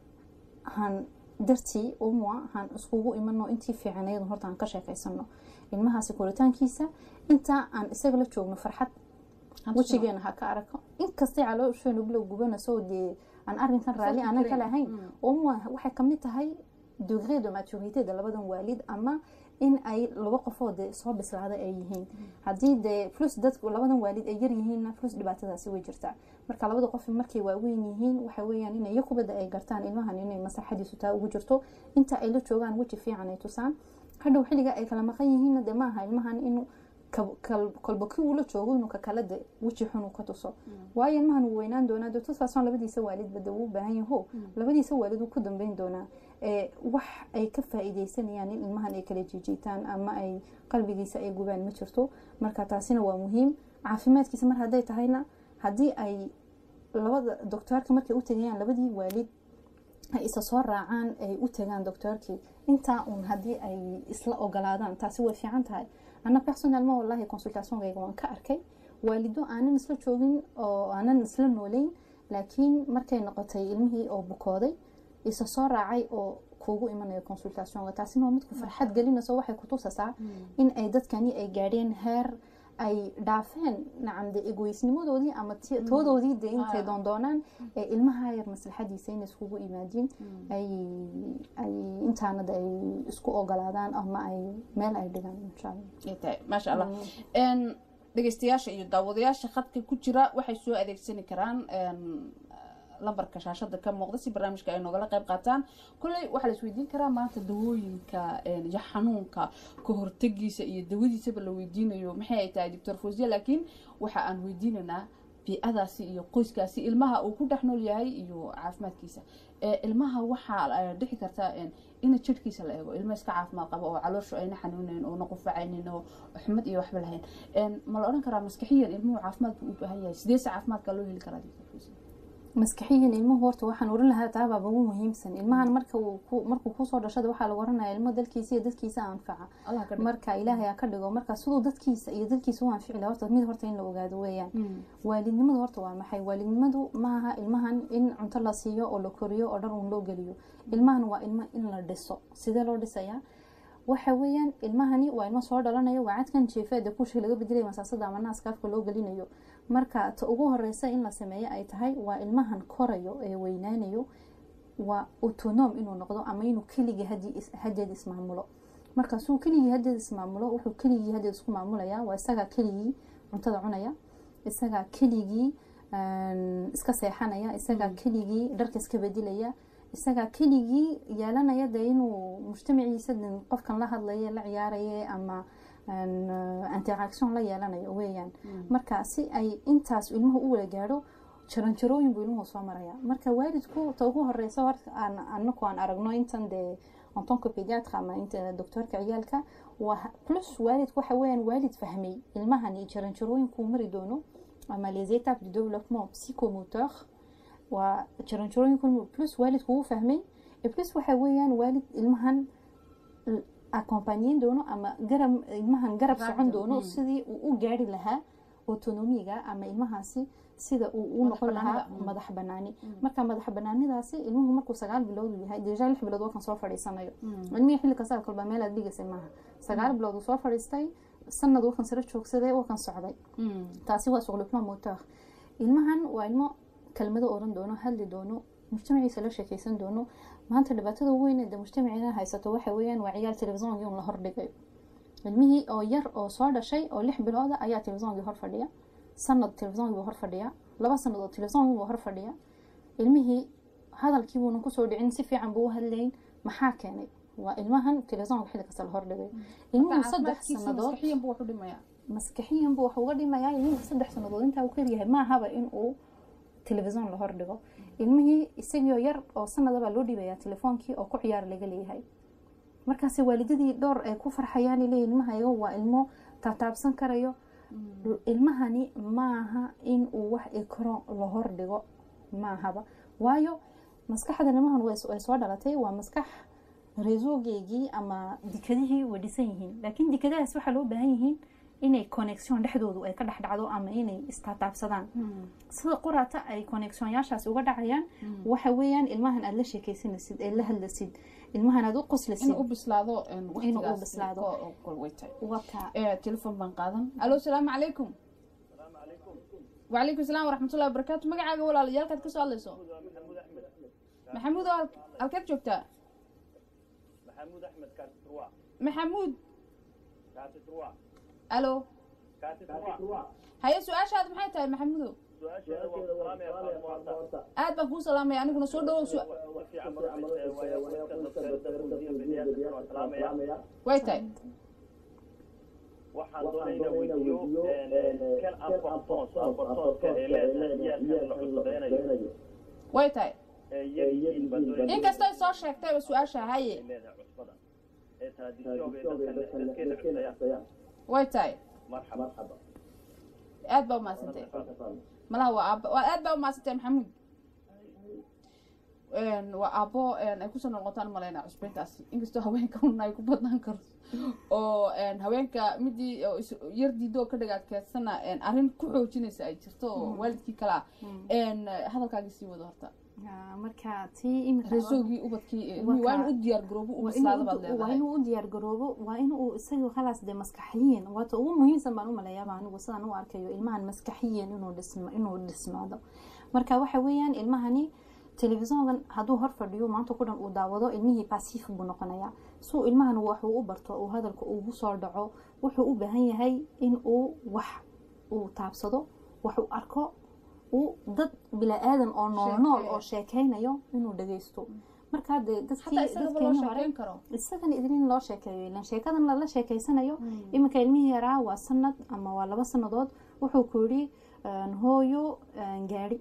han dartii umwa han iskugu imano intii fiicanayd horta aan ka sheekeysano ilmahaasi koritaankiisa intaa aan isaga la joogno farxad wejigeena ha ka arako inkastay caloosheenu bilow gubanayso dee aan arinkan raalli aanan ka lahayn umwa waxay kamid tahay degré de maturité de labadan waalid ama in ay laba qofood de soo bislaada ay yihiin haddii dee plus dadku labadan waalid ay yaryihiinna plus dhibaatadaasi way jirtaa marka labada qof markay waaweyn yihiin waxa weeyaan inay yakubada ay gartaan ilmahan inay maslaxadiisu taa ugu jirto inta ay la joogaan weji fiican ay tusaan hadhow xilliga ay kala maqan yihiinna de maaha ilmahan inuu kolba kii uu la joogo inuu kakala de weji xun uu ka tuso waayo ilmahan wuu weynaan doonaa de tusaasoo labadiisa waalidba de wuu baahan yaho labadiisa waalid wuu ku dambeyn doonaa wax ay ka faa-iideysanayaan in ilmahan ay kala jiijiitaan ama ay qalbigiisa ay gubaan ma jirto marka taasina waa muhiim caafimaadkiisa mar hadday tahayna haddii ay labada doctoorka markay u tegayaan labadii waalid ay isa soo raacaan ay u tagaan doctoorkii intaa uun haddii ay isla ogolaadaan taasi way fiican tahay ana personalma wallahi consultationkayga waan ka arkay waalido aanan isla joogin oo aanan isla nooleyn laakiin markay noqotay ilmihii oo bukooday isa soo raacay oo kuugu imanayo consultationka taasina waa midku farxad gelinayso waxay kutusasaa in ay dadkani ay gaadheen heer ay dhaafeen nacam de egoysnimadoodii ama toodoodii de intay doondoonaan ee ilmaha yar maslaxadiisa inay iskugu imaadiin ay ay intaanada ay isku ogolaadaan ama ay meel ay dhigaan insha allah maasha allah dhegeystayaasha iyo daawadayaasha khadka ku jira waxay soo adeegsani karaan lambarka shaashada ka muuqda si barnaamijka ay noogala qayb qaataan kolley waxaa la isweydiin karaa maanta dawooyinka iyo xanuunka ka hortegiisa iyo dawadiisaba la weydiinayo maxay ay tahay doctor fosiya laakiin waxa aan weydiinaynaa bii-adaasi iyo qoyskaasi ilmaha uu ku dhex nool yahay iyo caafimaadkiisa ilmaha waxaa dhici karta ina jirhkiisa la eego ilma iska caafimaad qabo oo calooshu ayna xanuunayn oona qufacaynin oo xumad iyo waxba lahayn ma la odhan karaa maskaxiyan ilmuhu caafimaad buu u baahan yahay sideese caafimaadka loo heli karaa doctor fosiya maskaxiyan ilmuhu horta waxaan oran lahaa taabaaba ugu muhiimsan ilmahan marka markuu kusoo dhashada waxaa lagu oranaya ilmo dalkiisa iyo dadkiisa anfaca marka ilaahay aa ka dhigo marka siduu dadkiisa iyo dalkiisa u anfici laha horta mid horta in la ogaado weeyaan waalidnimadu horta waa maxay waalidnimadu maaha ilmahan in cunto la siiyo oo la koriyo oo dhar uun loo geliyo ilmahan waa ilmo in la dhiso sidee loo dhisayaa waxa weeyaan ilmahani waa ilmo soo dhalanaya waa cadkan jeefeeda kushii laga bedelaya masaasada ama naaska afka loo gelinayo marka ta ugu horeysa in la sameeyo ay tahay waa ilmahan korayo ee weynaanayo waa autonom inuu noqdo ama inuu keligii hadeed ismaamulo markaasuu keligii hadeed ismaamulo wuxuu keligii hadeed isku maamulaya waa isagaa keligii cuntada cunaya isagaa keligii iska seexanaya isagaa keligii dharka iska bedilaya isagaa keligii yeelanaya dee inuu mujtamaciisa qofkan la hadlaya la ciyaaraya ama interaction la yeelanayo weeyaan marka si ay intaas ilmuhu u wada gaadho jaranjarooyin buu ilmuhu soo maraya marka waalidku ta ugu horeysa horta anaku aan aragno intan dee antonka pediatra ama inta doctoorka ciyaalka waa plus waalidku waxa weeyaan waalid fahmay ilmahani jaranjarooyinkuu mari doono ama les étapes du développement psychomoteur waa jaranjarooyinku plus waalidku wuu fahmay plus waxa weeyaan waalid ilmahan accompagneyn doono ama garab ilmahan garab socon doono sidii uu u gaari lahaa autonomiga ama ilmahaasi sida uu u Madax noqon lahaa banaanida, mm. madax banaani marka madax banaanidaasi ilmuhu markuu sagaal bilood uu yahay deja lix bilood wakan soo fadhiisanayo ilmihii xilli kasta kolba meel aad dhigaysay maaha sagaal bilood uu soo fadhiistay sanad wakan sare joogsaday wakan socday taasi waa suqlipno motor ilmahan waa ilmo kelmado oran doono hadli doono mujtamaciisa la sheekeysan doono maanta dhibaatada ugu weyn ee de mujtamaciina haysato waxa weeyaan waa ciyaal telefisoonkii un la hordhigayo ilmihii oo yar oo soo dhashay oo lix bilooda ayaa telefisoonkii hor fadhiya sanad telefisoonkii buu hor fadhiya laba sanad oo telefisoonkii buu hor fadhiya ilmihii hadalkii buunan kusoo dhicin si fiican buu u hadlayn maxaa keenay waa ilmahan telefisonka xilli kasta la hordhigayo ilmuhu saddex sanadood maskaxiyan buu wax u dhimayaa maskaxiyan buu wax uga dhimayaa ilmihii saddex sanadood intaa uu karyahay maahaba in uu telefison la hordhigo ilmihii isagioo yar oo sanadabaa loo dhibayaa telefoonkii oo ku ciyaar laga leeyahay markaase waalidadii dhowr ay ku farxayaan leeyihin ilmahayaga waa ilmo taataabsan karayo ilmahani maaha in uu wax ikro la hordhigo maahaba waayo maskaxda ilmahan way soo dhalatay waa maskax reesoogeygii ama dikadihii way dhisan yihiin laakiin dikadahaas waxaa loo baahan yihiin inay connection dhexdoodu ay ka dhex dhacdo ama inay istaataabsadaan sida quraata ay connectionyaashaas uga dhacayaan waxa weeyaan ilmahan aad la sheekeysanaysid ee la hadlasid ilmahan aad u qoslasid inuu u bislaado inuu u bislaado wata telefon baan qaadan alo salaamu calaykum وعليكم السلام ورحمة الله وبركاته مقعد ولا ليالك كسو هذا محمود halkeed joogtaa محمود احمد كاتب روا maxamuud كاتب روا alo كاتب روا haye su-aashaada maxay tahay maxamuudow su-aasheeda waa salaam ya faamuurta aad baan kuu salaamaya aniguna soo dhawow su- si fiican markaysa waayo qoyska dadka dadka biniyaadamka waa salaamaya way tahay waxaan doonayna weydiiyo kan amportons amportonska ee leedahay ciyaalkan la cusbadaynayo way tahay ee yar yihiin baan doonayna inkastay soo sheegtayba su-aasha haye leedahay cusbada ee tradisyoga ee dadka dadkeena cusbayaan way tahay marxaba aad baa umahadsantay malaha waa aabo waa aad baa umahadsantay maxamuud waa aabo ay kusoo noqotaan maleyna cusbeyntaas inkastoo haweenka un ay ku badnaan karto oo haweenka midii yar diidoo ka dhagaadkeedsana arrin ku xoojinaysa ay jirto oo waalidkii kale ah hadalkaagii sii wado horta marka tii imika reesoogii ubadkii waa inuu u diyaar garoobo u bislaada baad waa leedahay inuu u diyaar garoobo waa inuu isaga khalaas dee maskaxiyan waata ugu muhiimsan baan u maleeyaaba anigu sidaan u arkayo ilmahan maskaxiyan inuu dhisma inuu dhismaado marka waxa weeyaan ilmahani telefisonkan hadduu hor fadhiyo maanta ku dhan uu daawado ilmihii basiif buu noqonayaa suu ilmahan waxuu u barto uu hadalka ugu soo dhaco wuxuu u baahan yahay in uu wax uu taabsado wax uu arko uu dad bila-aadan oo nool nool oo sheekeynayo inuu dhageysto markaa dee dadkii hataa isagaba loo dadkeeni hore sheekeyn karo isagan idin loo sheekeeyo ilan sheekadan lala sheekeysanayo iminka ilmihii yaraa waa sanad ama waa laba sanadood wuxuu ku yidhi hooyo gaari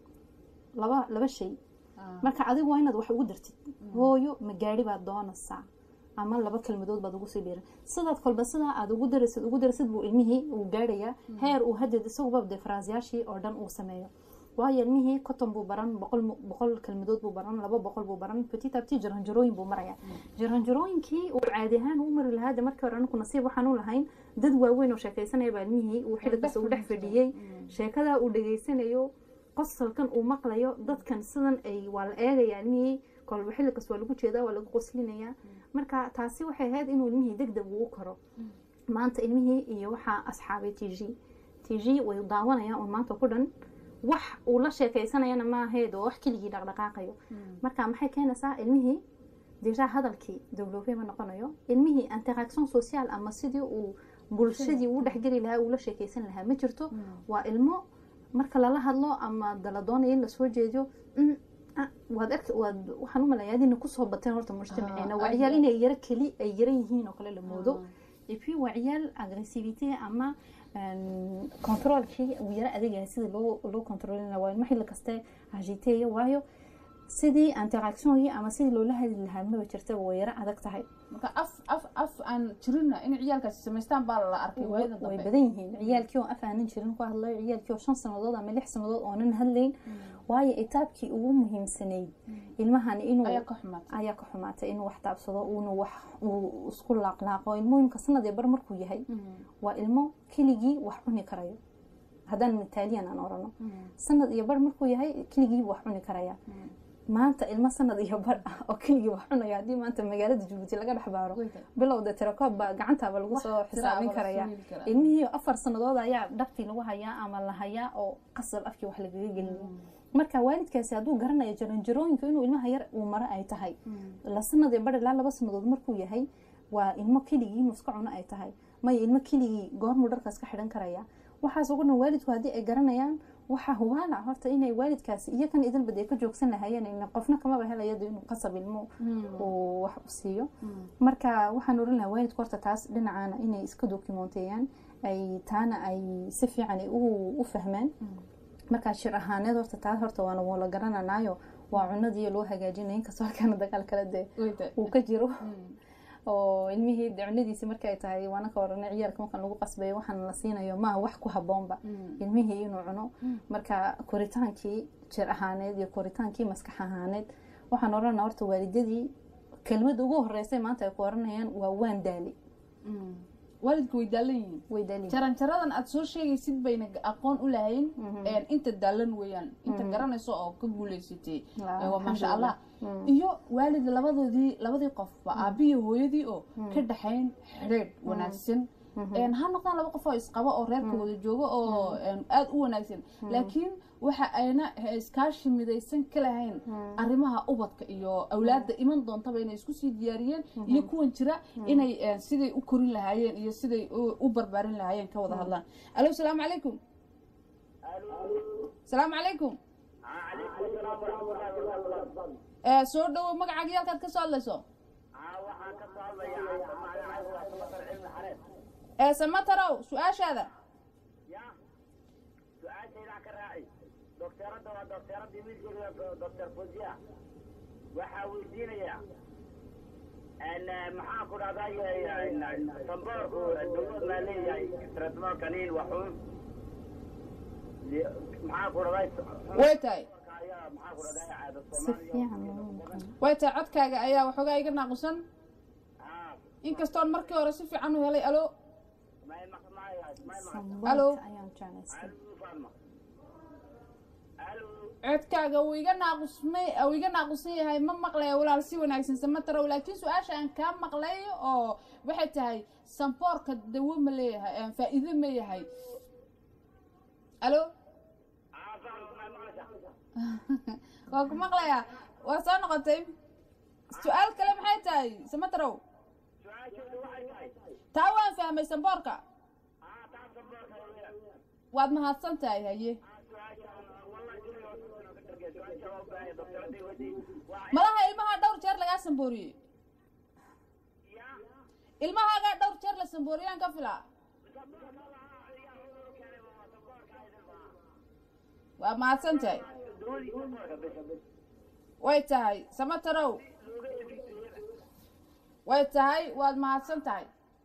laba laba shay marka adigu waa inaad wax ugu dartid hooyo ma gaari baad doonaysaa ama laba kelmadood baad ugu sii dhiiran sidaad kolba sidaa aad ugu darasid ugu darasid buu ilmihii uu gaarayaa heer uu hadeed isaguba dee faraasyaashii oo dhan uu sameeyo waayo ilmihii cotton buu baran boqol mu- boqol kelmadood buu baran laba boqol buu baran petit a petit jaranjarooyin buu maraya jaranjarooyinkii uu caadi ahaan u mari lahaa de markii hore anaku nasiib waxaan u lahayn dad waaweyn oo sheekeysanaya baa ilmihii uu xilli kasta uu dhex fadhiyey sheekadaa uu dhegeysanayo qosalkan uu maqlayo dadkan sidan ay waa la eegaya ilmihii kolba xilli kasta waa lagu jeedaa waa lagu qoslinayaa marka taasi waxay ahayd inuu ilmihii deg deg uu karo maanta ilmihii iyo waxaa asxaabay t g t g way daawanayaan un maanta ku dhan wax uu la sheekeysanayana maaheed oo wax keligii dhaqdhaqaaqayo marka maxay keenaysaa ilmihii deja hadalkii dowloobe ma noqonayo ilmihii interaction social ama sidii uu bulshadii uu dhexgeli lahaa uu la sheekeysan lahaa ma jirto waa ilmo marka lala hadlo ama dala doonayo in lasoo jeediyo "Mm, ah, waad arki waad waxaan u malayaa adina kusoo bateen horta mujtamaceena waa ciyaal inay yaro keli ay yaran yihiin oo kale la moodo et puis waa ciyaal agressivité ama een, controlkii uu yaro adegahay sidii loo loo controlin lahaa waa ilmo xilli kaste agiteeya waayo sidii interactiongii ama sidii loola hadli lahaa maba jirta way yaro adag tahay marka af af af aan jirina in ciyaalkaasi samaystaan baa la arkay waayada way dambe badan yihiin ciyaalkii oo af aanan jirin ku hadlayo ciyaalkii oo shan sanadood ama lix sanadood oonan hadlayn waayo itaabkii ugu muhiimsanayd ilmahan inuu ayaa ka xumaatay ayaa ka xumaatay inuu wax taabsado uuna wax uu isku laaqlaaqo ilmooyinka sanad ee bar markuu yahay waa ilmo keligii wax cuni karayo haddaan mitaaliyan aan orano sanad iyo bar markuu yahay keligiibu wax cuni karaya maanta ilmo sanad iyo bar ah oo keligii wax cunaya haddii maanta magaalada jabuuti laga dhex baaro bilowda tirakoob baa gacantaaba lagu soo xisaabin karaya ilmihii afar sanadood ayaa dhabtii lagu hayaa ama la hayaa oo qasab afkii wax lagaga gelinaya marka waalidkaasi hadduu garanayo jaranjarooyinka inuu ilmaha yar uu maro ay tahay la sanad iyo bar ilaa laba sanadood markuu yahay waa ilmo keligii inuu iska cuno ay tahay maya ilmo keligii goormuu dharkaas ka xidhan karaya waxaas ugu dhan waalidku haddii ay garanayaan waxaa hubaala horta inay waalidkaasi iyo kan idinbad ay ka joogsan lahayeen qofna kamaba helayado inuu qasab ilmo uu wax u siiyo marka waxaan oran lahaa waalidku horta taas dhinacaana inay iska dokumenteeyaan ay taana ay si fiican u fahmaan markaa shir ahaaneed horta taas horta waana wala garananaayo waa cunadii loo hagaajinaya inkastoo halkaana dagaal kale dee uu ka jiro oo ilmihii cunadiisi markay tahay waana ka warana ciyaalka markan lagu qasbayo waxaan la siinayo maa wax ku haboonba ilmihii inuu cuno marka koritaankii jir ahaaneed iyo koritaankii maskax ahaaneed waxaan oranaa horta waalidadii kelmada ugu horeysay maanta ay ku oranayaan waa waan daali waalidku way daalan yihiin way daali jaranjaradan aad soo sheegaysid bayna aqoon u lahayn inta daalan weeyaan inta garanayso oo ka guuleysatay waa maasha allah iyo waalid labadoodii labadii qofba aabihii hooyadii oo ka dhaxayn xidheedh wanaagsan ha noqdaan laba qof oo isqabo oo reerka wada joogo oo aada u wanaagsan laakiin waxa ayna iskaashi midaysan ka lahayn arrimaha ubadka iyo awlaadda iman doontaba inay isku sii diyaariyeen iyo kuwan jira inay siday u korin lahaayeen iyo siday u barbaarin lahaayeen ka wada hadlaan alo salaamu calaykum salaamu calaykum soo dhawow magacaaga yalkaad ka soo hadlayso samatarow su-aashaada docteerada waa docteeradii wiilkeeda doctor fozia waxaa weydiinayaa maxaa ku dhahday samboorku dawlad maa leeyahay tretmo kaniin waxuun maxaa ku dhahday way tahay maxaa ku dhahday caada si fiican way tahay codkaaga ayaa waxoogaa iga naaqusan inkastoon markii hore si fiican u helay alo Alo. samboolka ayaan jeclaystay codkaaga uu iga naaqusmay uu iga naaqusan yahay ma maqlaya walaal si wanaagsan samatarow laakiin su-aasha aan kaa maqlay oo waxay tahay samboorka dawo ma leeyahay faa'iido ma yahay alo waa ku maqlayaa waa soo noqotay su-aal kale maxay tahay samatarow taa waan fahmay samboorka waad mahadsan tahay haye malaha ilmaha dhowr jeer lagaa sambooriyey ilmahaagaa dhowr jeer la sambooriyaan ka filaa waa mahadsan tahay way tahay samatarow way tahay waad mahadsan tahay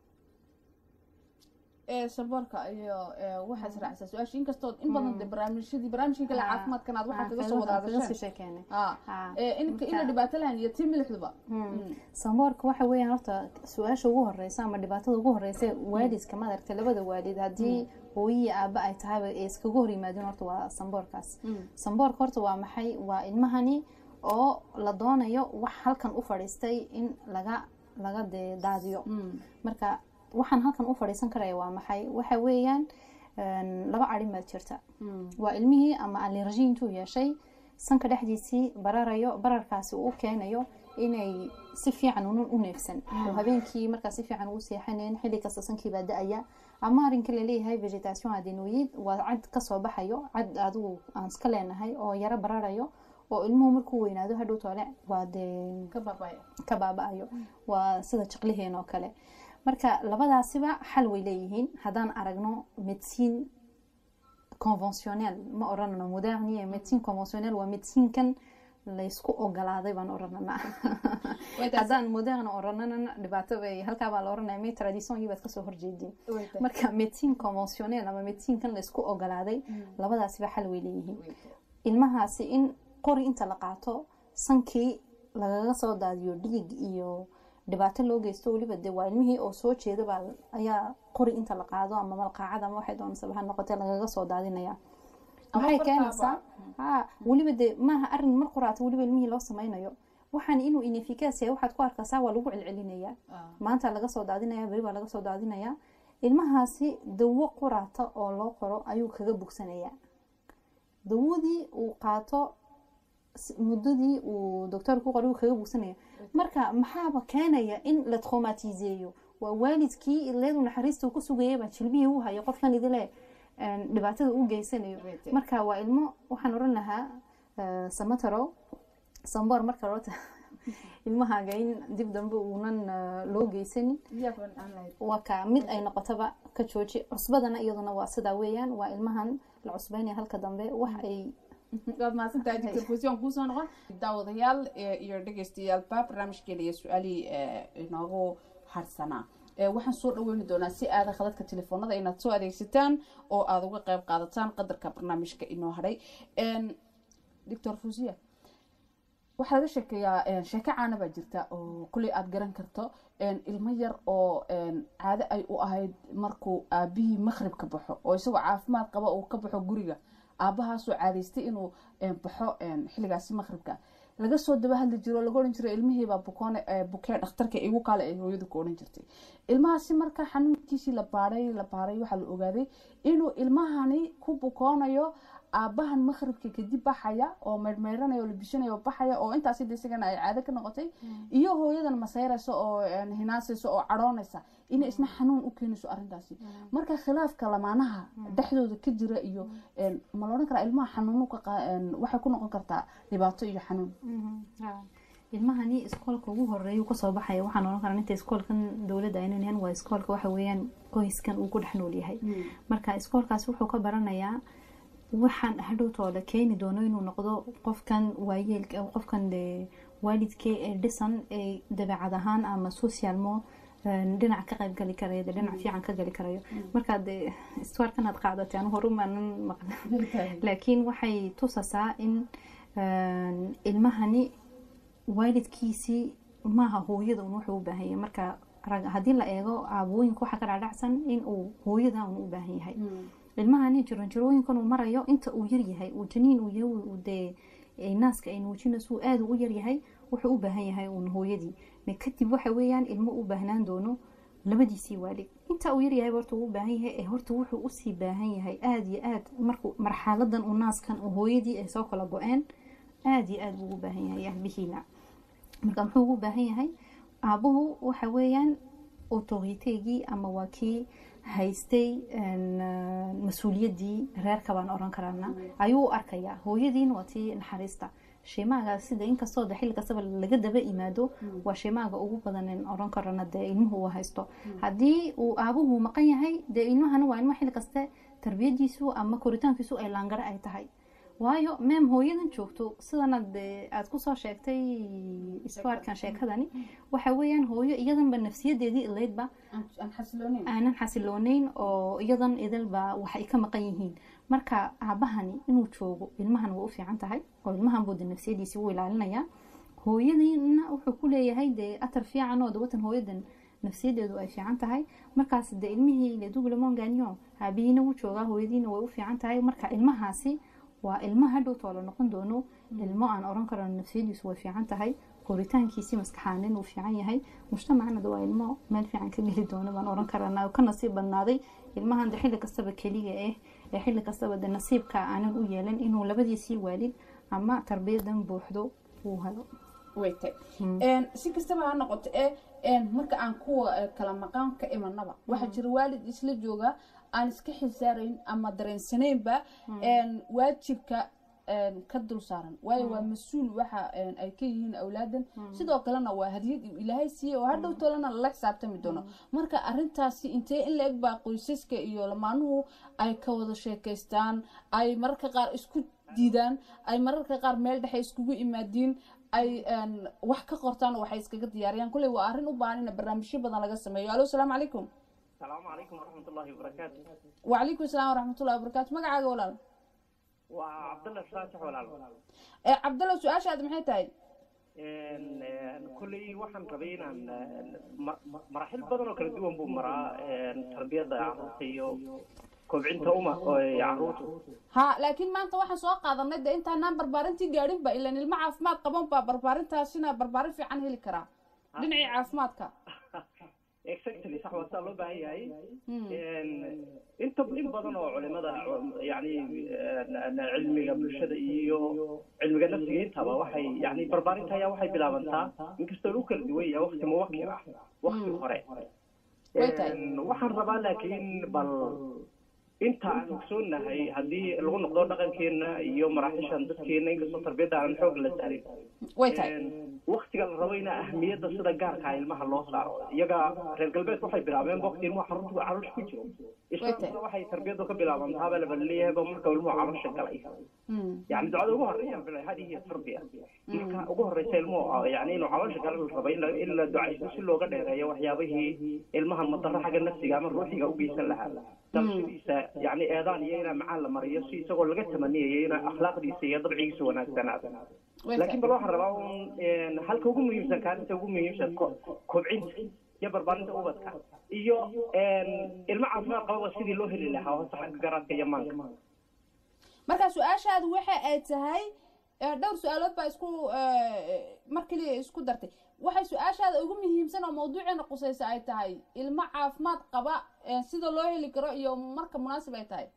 samboorka iyo waxaa israacsaa su-aasha inkastoo in badan de barnaamijyadii barnaamijkii kale caafimaadkan aad waxaa kaga soo wada hadasheen inka ina dhibaato lahayn iyo tii milixduba samboorka waxa weeyaan horta su-aasha ugu horeysa ama dhibaatada ugu horeysa waalidka ma aragta labada waalid haddii hooyiyi aaba ay tahayba ay iskaga hor yimaadeen horta waa samboorkaas samboorka horta waa maxay waa ilmahani oo la doonayo wax halkan u fadhiistay in laga laga dee daadiyo marka waxaan halkan u fadhiisan karaya waa maxay waxa weeyaan laba arin baad jirta waa ilmihii ama alerji intuu yeeshay sanka dhexdiisii bararayo bararkaasi uu keenayo inay si fiican u neefsan oo habeenkii markaa si fiican ugu seexanayn xilli kasta sankiibaa da-aya ama arrinka laleeyahay vegetation adenoid waa cad kasoo baxayo cad adigu aan iska leenahay oo yaro bararayo oo ilmuhu markuu weynaado hadhow toole waa dee ka baaba-ayo waa sida jiqliheena oo kale marka labadaasiba xal way leeyihiin haddaan aragno medicine conventionnel ma oranano modernie medicine conventionnel waa medicinekan laysku ogolaaday baan oranana haddaan moderne oranana dhibaato bay halkaa baa la oranaya me traditiongii baad kasoo horjeediin marka medicine conventionnel ama medicinekan laysku ogolaaday labadaasiba xal way leeyihiin ilmahaasi in qori inta la qaato sankii lagaga soo daadiyo dhiig iyo dhibaato loo geysto weliba dee waa ilmihii oo soo jeeda baa ayaa qori inta la qaado ama malqaacad ama waxay doonasaba ha noqotee lagaga soo daadinaya waxay keenaysaa ha weliba dee maaha arin mar qoraata weliba ilmihii loo sameynayo waxaan inuu inefikaas yahay waxaad ku arkaysaa waa lagu celcelinayaa maanta laga soo daadinaya beri baa laga soo daadinaya ilmahaasi dawo qoraata oo loo qoro ayuu kaga bogsanayaa dawadii uu qaato muddadii uu doctoorku qoray uu kaga bogsanaya marka maxaaba keenaya in la traumatiseeyo waa waalidkii ileedu naxariista uu ku sugayaba jilbihii u hayo qofkan idile dhibaatada u geysanayo marka waa ilmo waxaan oran lahaa samataro samboor marka loo ilmahaaga in dib dambe uunan loo geysanin waa ka mid ay noqotaba ka jooji cusbadana iyaduna waa sidaa weeyaan waa ilmahan la cusbeynaya halka dambe wax ay waad mahadsantahay doctor fusion kuusoo noqon daawadayaal iyo dhegeystayaalba barnaamijkeena iyo su-aalihii inoogu harsanaa waxaan soo dhaweyni doonaa si aada khadadka telefoonada inaad soo adeegsataan oo aada uga qeyb qaadataan qadarka barnaamijka inoo hadhay doctor fusiya waxaa laga sheekeeyaa sheeko caana baa jirta oo kuley aada garan karto ilmo yar oo caado ay u ahayd markuu aabihii maqrib ka baxo oo isagoo caafimaad qaba uu ka baxo guriga aabbahaasoo caadaystay inuu baxo xilligaasi maqribka laga soo daba hadli jiro laga odhan jiray ilmihiibaa bukoone bukee dhakhtarka igu kaale ay hooyadu ku odhan jirtay ilmahaasi marka xanuunkiisii la baaray la baaray waxaa la ogaaday inuu ilmahani ku bukoonayo aabbahan maqribka kadib baxaya oo meydhmeydhanaya oo labishanaya oo baxaya oo intaasi de isagana ay caado ka noqotay iyo hooyadan masayraysa oo hinaasaysa oo cadhoonaysa inay isna xanuun u keenayso arrintaasi marka khilaafka lamaanaha dhexdooda ka jira iyo ma la odhan karaa ilmaha xanuunu waxay ku noqon kartaa dhibaato iyo xanuun ilmahani iskoolka ugu horeeya kasoo baxaya waxaan oran karaa inta iskoolkan dowladda aynan waa iskoolka waxa weeyaan qoyskan uu ku dhex nool yahay marka iskoolkaasi wuxuu ka baranayaa waxaan hadhowtooda keeni doono inuu noqdo qofkan waayeelka qofkan waalidkee ee dhisan ee dabeecad ahaan ama socialmo dhinac ka qayb gali karayo dhinac fiican ka gali karayo marka de istuarkan aad qaadatay anu horumaanan maqla laakiin waxay tusasaa in ilmahani waalidkiisii maaha hooyada un wuxuu u baahan yahay marka haddii la eego aabooyinka waxaa ka dhacdhacsan in uu hooyada un u baahan yahay ilmahani jiranjarooyinkan uu marayo inta uu yaryahay uu janiin uu yahay dee naaska ay nuujinayso aada u yaryahay wuxuu u baahan yahay uun hooyadii kadib waxa weeyaan ilmo u baahnaan doono labadiisii waalid inta uu yaryahay horta uu u baahan yahay ee horta wuxuu usii baahan yahay aada iyo aad markuu marxaladan uu naaskan uu hooyadii ay soo kala go-een aada iyo aada buu ugu baahan yahay ahbihiina marka muxuu ugu baahan yahay aabuhu waxa weeyaan autoriteegii ama waa kii haystay mas-uuliyaddii reerka baan oran karaana ayuu u arkayaa hooyadiina waa tii naxariista sheemaaga sida inkastoo de xilli kastaba laga daba imaado waa sheemaaga ugu badan oran karana dee ilmuhu uu haysto haddii uu aabuhu maqan yahay dee ilmahana waa ilmo xilli kaste tarbiyadiisu ama koritaankiisu ay laangare ay tahay waayo meem hooyadan joogto sidana de aada kusoo sheegtay iskuarkan sheekadani waxa weeyaan hooyo iyadanba nafsiyadeedii ilaydba aanan xasilooneyn oo iyadan idilba waxay ka maqan yihiin marka aabahani inuu joogo ilmahan way u fiican tahay oo ilmahan buu de nafsiyadiisii u ilaalinayaa hooyadiina wuxuu ku leeyahay dee atar fiican oo dawatan hooyadan nafsiyadeedu ay fiican tahay markaas de ilmihii leduglemon ganyo aabihiina wuu joogaa hooyadiina way u fiican tahay marka ilmahaasi waa ilmo hadhowtoo la noqon doono ilmo aan oran karo nafsiyadiisu way fiican tahay koritaankiisii maskaxaanin uu fiican yahay mujtamacnada waa ilmo meel fiican ka geli doono baan oran karana ka nasiib badnaaday ilmahan de xilli kastaba keliga ah ee xilli kastaba de nasiibka aanan u yeelan inuu labadiisii waalid ama tarbiyadan buuxdo uu helo waytay si kastaba ha noqoto ee marka aan kuwa kala maqaan ka imanaba waxaa jira waalid isla jooga aan iska xisaarayn ama dareensanaynba waajibka ka dul saaran waayo waa mas-uul waxa ay ka yihiin awlaadan sidoo kalena waa hadiyad ilaahay siiye oo hadhow tolana lala xisaabtami doono marka arintaasi intee in la eg baa qoysaska iyo lamaanuhu ay ka wada sheekaystaan ay mararka qaar isku diidaan ay mararka qaar meel dhexe iskugu imaadiin ay wax ka qortaan oo waxay iskaga diyaariyaan kulley waa arrin u baahan in barnaamijyo badan laga sameeyo alo asalaamu calaykum السلام عليكم ورحمة الله وبركاته وعليكم السلام ورحمة الله وبركاته magacaaga walaal وعبد الله الفاتح ولا ee cabdalla su-aashaada maxay tahay kolley waxaan rabay inaan ma- ma- maraaxil badan oo kala duwan buu maraa tarbiyadda carruurta iyo kobcinta uma carruurtu ha laakiin maanta waxaan soo qaadanay de intaanaan barbaarintii gaadhinba ilan ilmo caafimaad qaban baa barbaarintaasina barbaarin fiican heli karaa dhinacii caafimaadka exactly sax waa saa loo baahan yahay inta in badan oo culimada yani cilmiga bulshada iyo cilmiga nafsiga intaba waxay yani barbaarinta ayaa waxay bilaabantaa inkastoo lagu kala duwan yahay wakti muwakir ah wakti hore Way tahay. waxaan rabaa laakiin bal inta aan ogsoonahay haddii lagu noqdo dhaqankeena iyo maraaxishan dadkeena inkastoo tarbiyadda aan xoog la saarin way tahay waktiga la rabo in ahmiyadda sida gaarka ah ilmaha loo saaro iyaga reer galbeedka waxay bilaabeen wakti ilmuhu carruurtu caloosha ku jiro islaamkuna waxay tarbiyaddu ka bilaabantaaba laba leeyahay ba marka ilmuhu caloosha galay yani ducada ugu horeeya bila hadihi hiya tarbiya marka ugu horeysa ilmuhu yani inuu caloosha gala la rabo in la in la ducaysto si looga dheereeyo waxyaabihii ilmaha madaro xagga nafsiga ama ruuxiga u geysan lahaa dalshadiisa yani eedaan iyo inaa macaan la mariyo si isagoo laga tamaniyayo inaa akhlaaqdiisa iyo dabcigiisa wanaagsanaado way laakiin tahay bal waxaan rabaa un halka ugu muhiimsan kaalinta ugu muhiimsan ko- kobcinta iyo barbaarinta ubadka iyo ilmo caafimaad qababa sidii loo heli lahaa hoose xagga garaadka iyo maanka marka su-aashaadu waxa ay tahay eh, dhowr su-aalood baa isku eh, mar keliya isku dartay waxay su-aashaada ugu muhiimsan oo mawduuceena qusaysa ay tahay ilmo caafimaad qaba eh, sida loo heli karo iyo marka munaasib ay tahay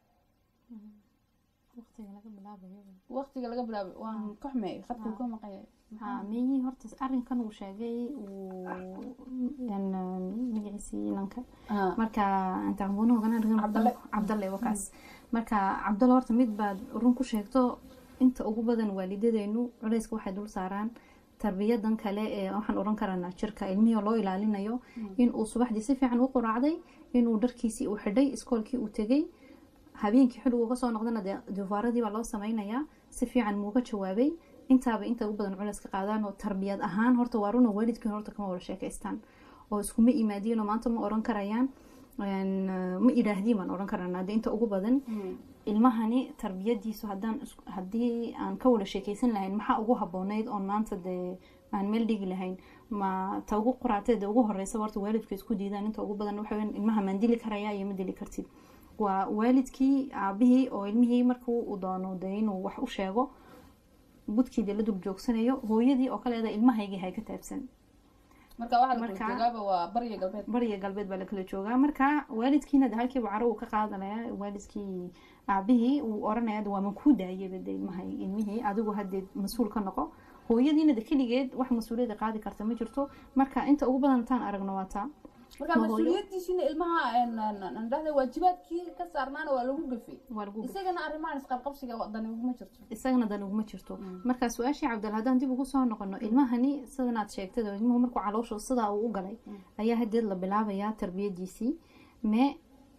waqtiga laga bilaabayo waqtiga laga bilaabay waan ka xumeeyay khadkuu ka maqaya haa miyihii horta arrinkan uu sheegay uu yan magaciisii inanka marka intaan buunaha ganaan Cabdalle. cabdalle wakaas marka cabdalle horta mid baad run ku sheegto inta ugu badan waalidadeenu culayska waxay dul saaraan tarbiyadan kale ee waxaan oran karanaa jirka ilmihii loo ilaalinayo inuu subaxdii si fiican u quraacday inuu dharkiisii uu xidhay iskoolkii uu tegay habeenkii xilligu uga soo noqdana dee dufaaradii baa loo sameynayaa si fiican muuga jawaabay intaaba inta ugu badan culeys ka qaadaan oo tarbiyad ahaan horta waa runa waalidkiin horta kama wada sheekaystaan oo iskuma imaadiin oo maanta ma oran karayaan een, ma idhaahdiin baan oran karanaa dee inta ugu badan ilmahani tarbiyadiisu haddaan is- haddii aan ka wada sheekaysan lahayn maxaa ugu habooneyd oon maanta dee aan meel dhigi lahayn ma ta ugu qoraateed ugu horeysa horta waalidku isku diidaan inta ugu badan waxa weyn ilmaha maan dili karayaa iyo ma dili kartid waa waalidkii aabihii oo ilmihii markuu uu doono dee inuu wax u sheego budkii dee la dul joogsanayo hooyadii oo kaleeda ilmahaygii hay ka taabsan marka waxaa la Marka- kala joogaaba waa bariya galbeed bariya galbeed baa la kala joogaa marka waalidkiina de halkiiba caro uu ka qaadanaya waalidkii aabihii uu oranaya de waa man kuu daayaba de ilmahay ilmihii adigu haddee mas-uul ka noqo hooyadiina de keligeed wax mas-uuliyadda qaadi karta ma jirto marka inta ugu badan intaan aragno waa taa marka Ma hooyo. mas-uuliyadiisiina ilmaha dhahda waajibaadkii ka saarnaana waa lagu gafay waa lagu isagana arrimahan isqabqabsiga dani uguma jirto isagana dan uguma jirto marka su-aashii cabdal haddaan dib ugu soo noqono ilmahani sidanaad sheegtay oo ilmuhu markuu calooshu sidaa uu u galay ayaa hadeed la bilaabayaa tarbiyadiisii mee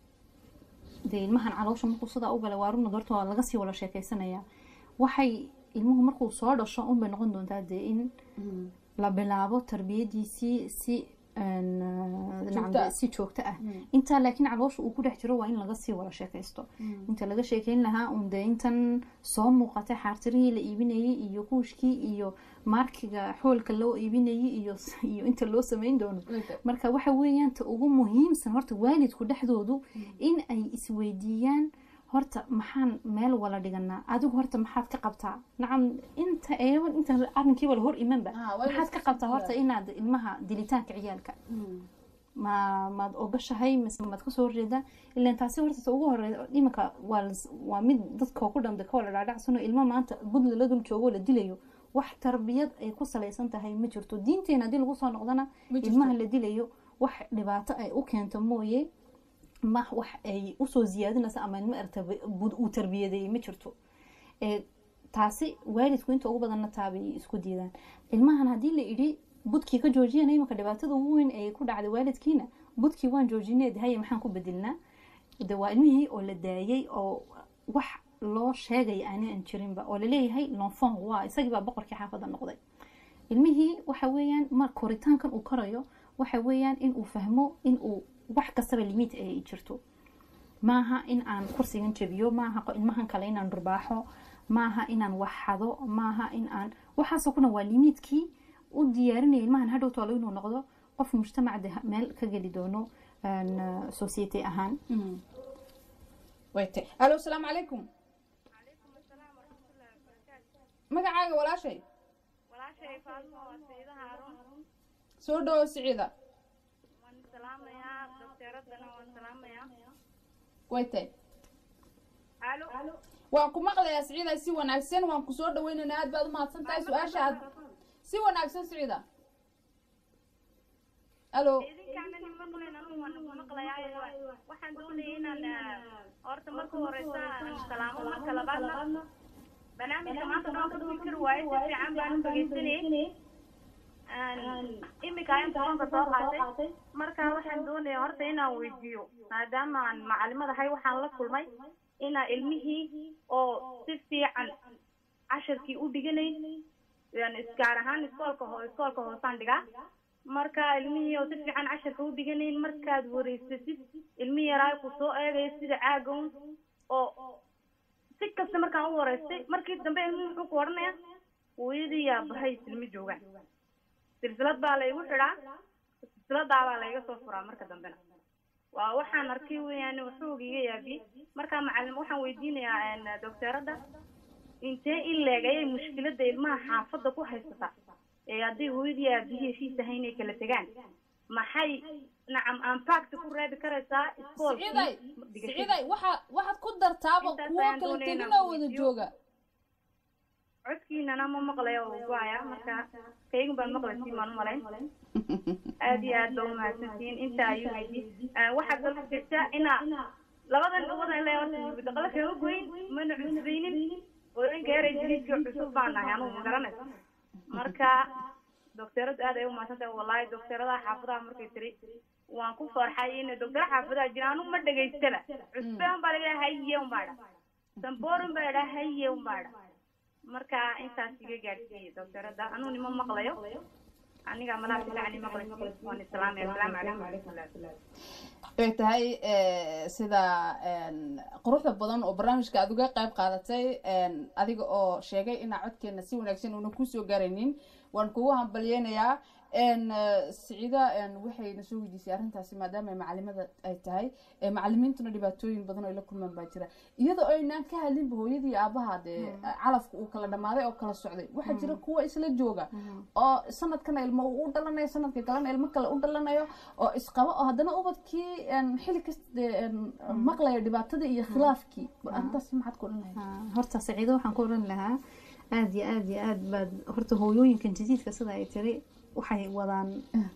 dee ilmahan caloosha markuu sidaa u galay waa runa horta waa laga sii wada sheekeysanayaa waxay ilmuhu markuu soo dhasho unbay noqon doontaa dee in la bilaabo tarbiyadiisii si een, nacam, Joogto ah. si joogto ah intaa laakiin caloosha uu ku dhex jiro waa in laga sii wada sheekaysto inta laga sheekeyn lahaa un dee intan soo muuqatay xaartirihii la iibinayay iyo kuushkii iyo maarkiga xoolka loo iibinayay iyo iyo inta loo sameyn doono marka waxa weeyaan ta ugu muhiimsan horta waalidku dhexdoodu in ay isweydiiyaan horta maxaan meel wala dhiganaa adigu horta maxaad ka qabtaa nacam inta eeban inta arrinkiiba la hor imanba Ah, waa in maxaad ka iska qabtaa sii horta inaad ilmaha dilitaanka ciyaalka ma maad ogashahay mise maad kasoo horjeedaa ilan taasi horta ta ugu horeeya iminka waa las- waa mid dadkoo ku dhambe ka wala dhaadhacsano ilmo maanta budla la dul joogo la dilayo wax tarbiyad ay ku salaysan tahay ma jirto diinteena haddii lagu soo noqdana Ma jirto. ilmaha la dilayo wax dhibaato ay u keento mooye ma wax ay usoo ziyaadinaysa ama ilmo erta uu tarbiyadeeyey ma jirto ee taasi waalidku inta ugu badanna taabay isku diidaan ilmahan haddii la idhi budkii ka joojiyana imanka dhibaatada ugu weyn ee ku dhacday waalidkiina budkii waan joojinay de haya maxaan ku bedelnaa de waa ilmihii oo la daayay oo wax loo sheegaya aanan jirinba oo laleeyahay l'enfant waa isagii baa boqorkii xaafadda noqday ilmihii waxa weeyaan mar koritaankan uu korayo waxa weeyaan in uu fahmo in uu wax kastaba limit ay jirto maaha in aan kursigan jabiyo maaha qo- ilmahan kale inaan dhurbaaxo maaha inaan wax xado maaha in aan waxaasoo kuna waa limiidkii u diyaarinaya ilmahan hadhow toolo inuu noqdo qof mujtamacda meel ka geli doono society ahaan wayte alo asalaamu calaykum magacaaga walaashay walaashay faadmo waa sayida haaruun soo dhawo siciida waan salaamayaa dokteeradana waan salaamayaa wayte alo waan ku maqlayaa siciida si wanaagsan waan ku soo dhaweynaynaa aad baad u mahadsan tahay su-aasha aad si wanaagsan siciida alo idinkaana nin maqlayn anugu waan ku maqlayaa waxaan doonayay inaan horta marka horeysa aan salaamo marka labaadna barnaamijka maanta dhan ka fikir waaye si fiican baan u dhegeysanayay imika ayaan telefoonka soo qaatay marka waxaan doonaya horta inaan weydiiyo maadaama aan macalimadahay waxaan la kulmay inaa ilmihii oo si fiican cashirkii u dhiganay gaar ahaan iskoolka ho iskoolka hoosaan dhigaa marka ilmihii oo si fiican cashirka u dhiganayn markaad wareysasid ilmihii yaraa ku soo eegaya sida caagown oo si kasta markaan u wareystay markii dambe ilmuhu muxuu ku odhanaya hooyadii yaa bahay silma joogaan silsilad baa laygu xidhaa silsiladaa baa layga soo furaa marka dambena waa waxaan arkay weeyaan waxoog iga yaabiyey marka macalin waxaan weydiinayaa docteeradda intee in leeg ayay mushkiladda ilmaha xaafadda ku haysataa ee haddii hooyadii aabihii heshiis ahay inay kala tegaan maxay nacam ampact ku reebi karaysaa siciiday siciiday waxa waxaad ku dartaaba kuwo kala tegin oo wada jooga codkiinana ma maqlayo oo go-aya marka kaygun baan maqlaysiin baan umalayn aad iyo aad ba umahadsantihiin inta ayuu weydi waxaad dalka jirta inaa labadan labadan le horta daqala kama goyn mana cusbaynin hooyinka yaray jiriidka cusub baan nahay anugu ma garanaysa marka docteeradu aad ay umahadsan tahay wallahi docteeradaha xaafadaha markay tiri waan ku farxay in docteera xaafadaha jira anugu ma dhegaystaba cusbaan baa laga haye unbaa dha samborin baa dha haye unbaa dha marka intaas iga gaadhsiiyey docteerada anuu nima maqlayo aniga malaha filacni maqlay waan islaamay asalaamu calaykum waraxmatullahi way tahay sida quruxda badan oo barnaamijka aad uga qayb qaadatay adiga oo sheegay inaa codkeena si wanaagsan una kusoo gaaraynin waan kugu hambalyeynayaa siciida waxay na soo weydiisay arrintaasi maadaama macalimada ay tahay macalimiintuna dhibaatooyin badan oo ay la kulmaan baa jira iyadoo aynaan ka hadlinba hooyadii aabaha dee calafka uu kala dhamaaday oo kala socday waxaa jira kuwa isla jooga oo sanadkana ilmo uu u dhalanayo sanadka kalena ilmo kale u dhalanayo oo isqaba oo haddana ubadkii xilli kasta dee maqlaya dhibaatadii iyo khilaafkii arrintaas maxaad ku odhan lahayd horta saciido waxaan ku oran lahaa aada iyo aada iyo aad baad horta hooyooyinkan jadiidka sida ay tiri waxay wadaan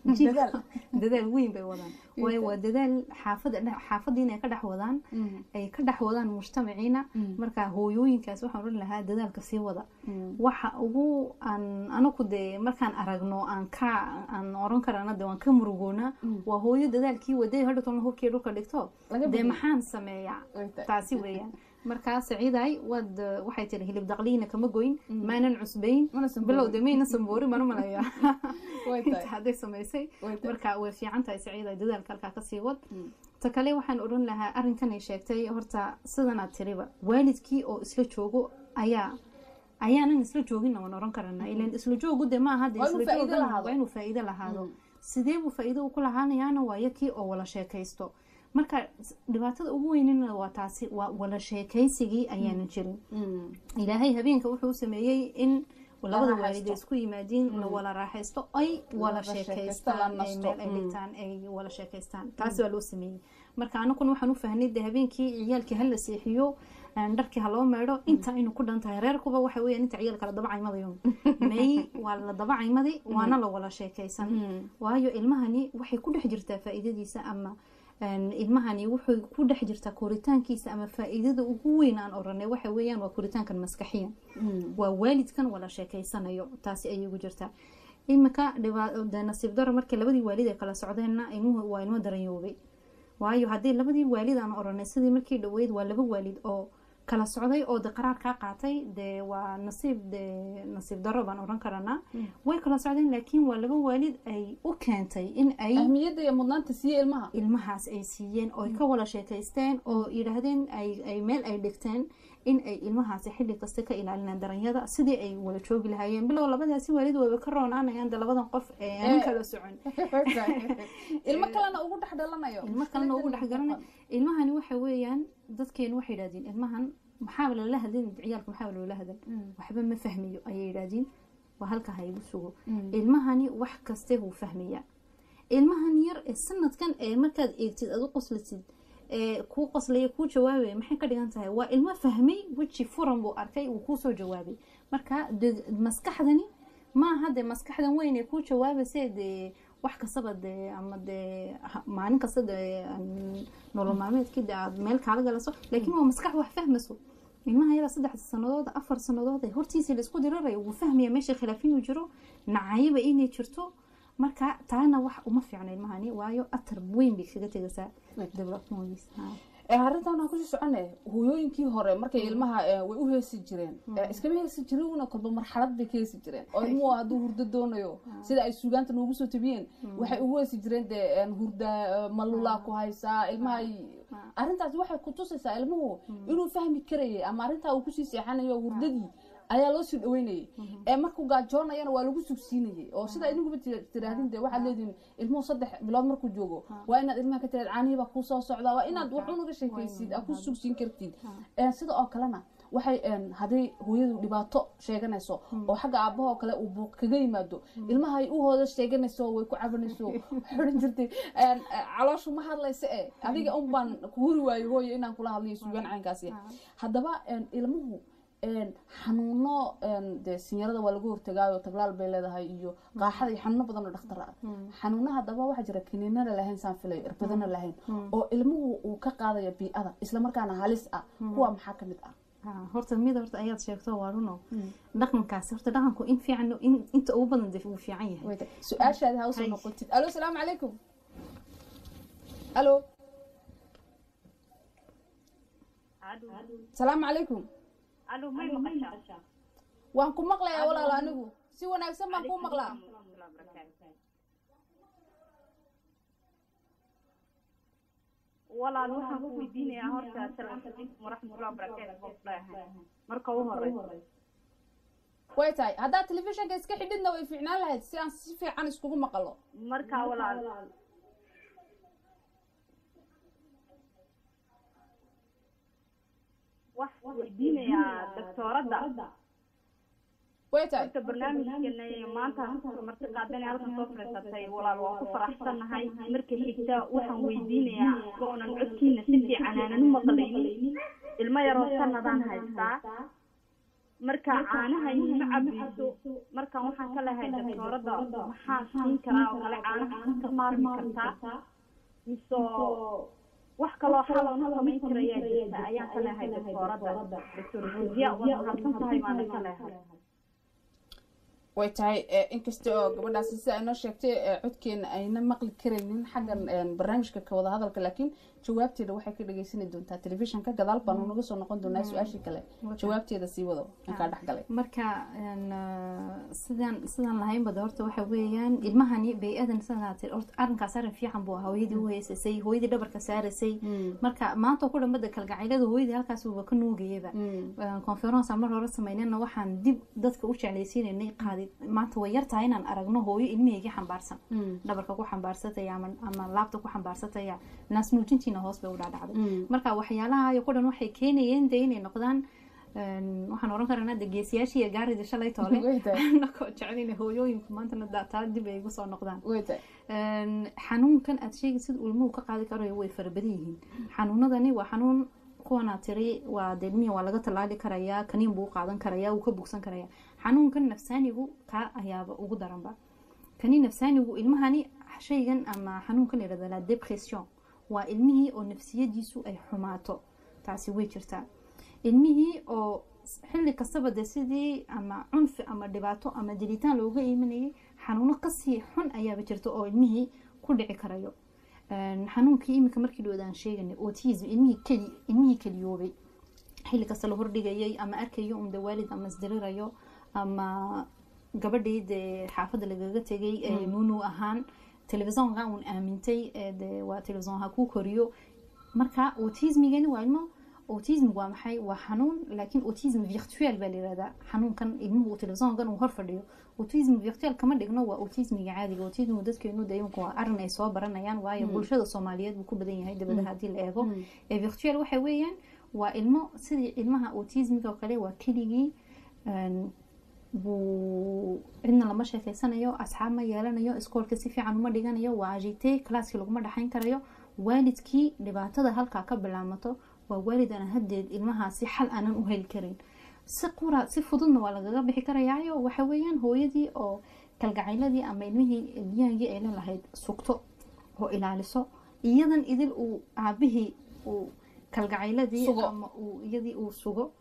dadaal weyn bay wadaan waayo waa dadaal xaafada xaafadii inay ka dhex wadaan ay ka dhex wadaan mujtamaciina marka hooyooyinkaas waxaan oran lahaa dadaalka sii wada waxa ugu aan anaku dee markaan aragno aan ka aan oran karana dee waan ka murugoona waa hooyo dadaalkii waday hadha tolna hubkii dhulka dhigto dee maxaan sameeyaa taasi weeyaan markaa saciiday waad waxay tiri hilib daqliina kama goyn maanan cusbayn bilow de mayna samboori mana malaya inta hadday samaysay marka way fiican tahay saciiday dadaalka halkaa kasii wad ta kale waxaan odhan lahaa arrinkan ay sheegtay horta sidanaad tiriba waalidkii oo isla joogo ayaa ayaanan isla joogin waan oran karana ilan isla joogu de maaha de isla joogan waa inuu faa'iido lahaado sidee buu faa'iido ku lahaanayaana waa yakii oo wala sheekaysto marka dhibaatada ugu weynina waa taasi waa wala sheekaysigii ayaanan jirin ilaahay habeenka wuxuu sameeyey in labada waalid ay isku yimaadiin la wala raaxaysto ay wala sheekaystaan ay meel ay dhigtaan ay wala sheekaystaan taasi waa loo sameeyey marka anakuna waxaan u fahnay de habeenkii ciyaalkii hala seexiyo dharkii ha loo meedho inta aynu ku dhan tahay reerkuba waxa weeyaan inta ciyaalka la dabacaymadayo may waa la dabacaymaday waana la wala sheekaysan waayo ilmahani waxay ku dhex jirtaa faa'iidadiisa ama ilmahani wuxuu ku dhex jirtaa koritaankiisa ama faa'iidada ugu weyn aan oranay waxa weeyaan waa koritaankan maskaxiya waa waalidkan wala sheekaysanayo taasi ayay ugu jirtaa imika nasiib daro markii labadii waalid ay kala socdeenna ilmuhu waa ilmo daranyoobay waayo haddii labadii waalid aan oranay sidii markii dhaweyd waa laba waalid oo kala socday oo de qaraar kaa qaatay dee waa nasiib de nasiib daro baan oran karanaa way kala socdeen laakiin waa laba waalid ay u keentay in ay ahmiyadda iyo mudnaanta siiye ilmaha ilmahaas ay siiyeen oo ay ka wada sheekaysteen oo yidhaahdeen ay meel ay dhigteen in ay ilmahaasi xilli kasta ka ilaalinaan daranyada sidii ay wada joogi lahaayeen bilow labadaasi waalid wayba ka roonaanayaan de labadan qof ee aan kala socon ilmo kalena ugu dhex dhalanayo ilmo kalena ugu dhex garanay ilmahani waxa weeyaan dadkeenu waxay yidhahdeen ilmahan maxaa lala hadlin ciyaalka maxaa loola hadal waxba ma fahmiyo ayay yidhahdiin waa halka ha igu sugo ilmahani wax kaste wuu fahmayaa ilmahan yar ee sanadkan ee markaad eegtid aad u qoslasid ee kuu qoslaya kuu jawaabaya maxay ka dhigan tahay waa ilmo fahmay weji furan buu arkay wuu kuusoo jawaabay marka maskaxdani maaha dee maskaxdan weyn ee kuu jawaabayse dee wax kastaba dee ama dee maalin kasta dee nolol maalmeedkii dee aad meel kaala galaso laakiin waa maskax wax fahmayso ilmaha yara saddex sanadood afar sanadood ee hortiisa laisku dirarayo wuu fahmaya meesha khilaaf inuu jiro nacayaba inay jirto marka taana wax uma fiicno ilmahani waayo atar weyn bay kaga tegaysaa developmentgiisa arrintan waxaan kusii socone hooyooyinkii hore markay ilmaha way u heesi jireen iskama heesi jirin una kolba marxalad bay ka heesi jireen oo ilmuhu hadduu hurdo doonayo sida ay suugaanta noogu soo tabiyeen waxay ugu heesi jireen dee hurda malulaa ku haysaa ilmaha arrintaas waxay ku tusaysaa ilmuhu inuu fahmi karayay ama arrintaa uu kusii seexanayo hurdadii ayaa loo sii dhaweynayay ee markuu gaajoonayana waa lagu sugsiinayay oo sida idinkuba tiraahdin de waxaad leedihin ilmuhu saddex bilood markuu joogo waa inaad ilmaha ka tiraad caanihiibaa kuu soo socdaa waa inaad wax unaga sheekaysid aad ku sugsiin kartid sida oo kalena waxay hadday hooyadu dhibaato sheeganayso oo xagga aabahoo kale uu buuq kaga yimaado ilmahay u hooda sheeganayso way ku cabanayso waxay odhan jirtay calooshu ma hadlaysa e adiga un baan ku huri waayo hooye inaan kula hadlayo suugaan caynkaasi haddaba ilmuhu xanuuno de sinyarada waa lagu hortagaayo taglaal bay leedahay iyo qaaxada iyo xanuuno badan oo dhakhtar ah xanuuna haddaba waxaa jira kiniinana lahayn saan filay irbadana lahayn oo ilmuhu uu ka qaadayo bii'ada islamarkaana halis ah kuwa maxaa ka mid ah horta mid horta ayaad sheegto waa runo dhaqankaasi horta dhaqanku in fiican inta ugu badan dee wuu fiican yahay su-aashaadi ha usoo noqotid alo salaamu calaykum alo salaamu calaykum waan ku maqlayaa walaalo anigu si wanaagsan baan kuu maqlaa walaal waxaan ku weydiinayaa horta asalaamu calaykum waraxmatullahi wabarakaatu leeyahay marka u horeysa way tahay haddaad telefishinka iska xidhidna way fiicnaan lahayd si aan si fiican iskugu maqalo marka walaal waxaan weydiinayaa doctooradda way tahay horta barnaamijkeena maanta marti qaadan halkan soo fadhiisatay walaal waa ku faraxsanahay marka xigta waxaan weydiinayaa oonan codkiina si fiican aanan u maqlaynin ilmo yaroo sanadaan haystaa marka caanaha ima cabayso markaan waxaan ka lehay doctooradda maxaan siin karaa oo kale caanaha ka maarmi kartaa mise wax kaloo xaloon samayn karayaa jirta ayaan ka lehay doctooradda doctor fuuziya waa mahadsan tahay maana ka lehay way tahay inkasta oo gabadhaasi sida ay noo sheegtay codkeena ayna maqli karaynin xaggan barnaamijka ka wada hadalka laakiin jawaabteeda waxay ka dhageysani doontaa telefishinka gadaal baanu naga soo noqon doonaa su-aashii kale jawaabteeda sii wado inkaa dhexgalay marka sidaan sidaan lahaynbada horta waxa weeyaan ilmahani bay-adan sidaati horta arrinkaas arrin fiican buu ahaa hooyadii u heysasay hooyadii dhabarka saarasay marka maanta ku dhambada kalgacaylada hooyadii halkaas uuba ka nuugayaba conference mar hore samaynana waxaan dib dadka u jeclaysiinaynay qaadi maanta way yar tahay inaan aragno hooyo ilmaheygii xambaarsan dhabarka ku xambaarsataya ama laabta ku xambaarsataya naas nuujintiina hoos bay u dhaadhacday marka waxyaalaha ku dhan waxay keenayeen de inay noqdaan waxaan oran karanaa de geesiyaashii gaarida shalay toole nakoo jeclayna hooyooyinku maantana taa dib ay igu soo noqdaan xanuunkan aad sheegi sida ilmuhu ka qaadi karayo way farabadan yihiin xanuunadani waa xanuun kuwana tiri waa deedmihi waa laga tallaali karayaa kaniin buu qaadan karayaa wuu ka bugsan karayaa xanuunkan nafsaanigu kaa ayaaba ugu daranba kani nafsaanigu ilmahani shaygan ama xanuunkan la yidhahda la depression waa ilmihii oo nafsiyadiisu ay xumaato taasi way jirtaa ilmihii oo xilli kastaba de sidii ama cunfi ama dhibaato ama dilitaan looga iimanayay xanuuno kasii xun ayaaba jirta oo ilmihii ku dhici karayo xanuunkii iminka markii dhoodaan sheeganay autism ilmihii keli ilmihii keliyoobay xilli kasta la hordhigayay ama arkayo un de waalid ama isdirirayo ama gabadhii dee xaafadda lagaga tegay ee nunu ahaan telefisonka uun aamintay ee de waa telefison ha kuu koriyo marka autismigani waa ilmo autismigu waa maxay waa xanuun laakiin autism virtuel baa layirahdaa xanuunkan ilmuhu uu telefisonkan uu hor fadhiyo autism virtuel kama dhigno waa autismiga caadiga autismigu dadkeenu de imika waa arin ay soo baranayaan waayo bulshada soomaaliyeed buu ku badan yahay dabadaha haddii la eego ee virtuel waxa weeyaan waa ilmo sidii ilmaha autismiga oo kale waa keligii buu cidna lama sheekeysanayo asxaab ma yeelanayo iskoolka si fiican uma dhiganayo waa agite classkii laguma dhexayn karayo waalidkii dhibaatada halkaa ka bilaamato waa waalid aan hadeed ilmahaasi xal aanan u heli karin si qura si fududna waa lagaga bixi karayaayo waxa weeyaan hooyadii oo kalgacayladii ama ilmihii ilyahankii ay lelahayd sugto oo ilaaliso iyadan idil uu aabihii uu kalgacayladii Sugo. ama uu iyadii uu sugo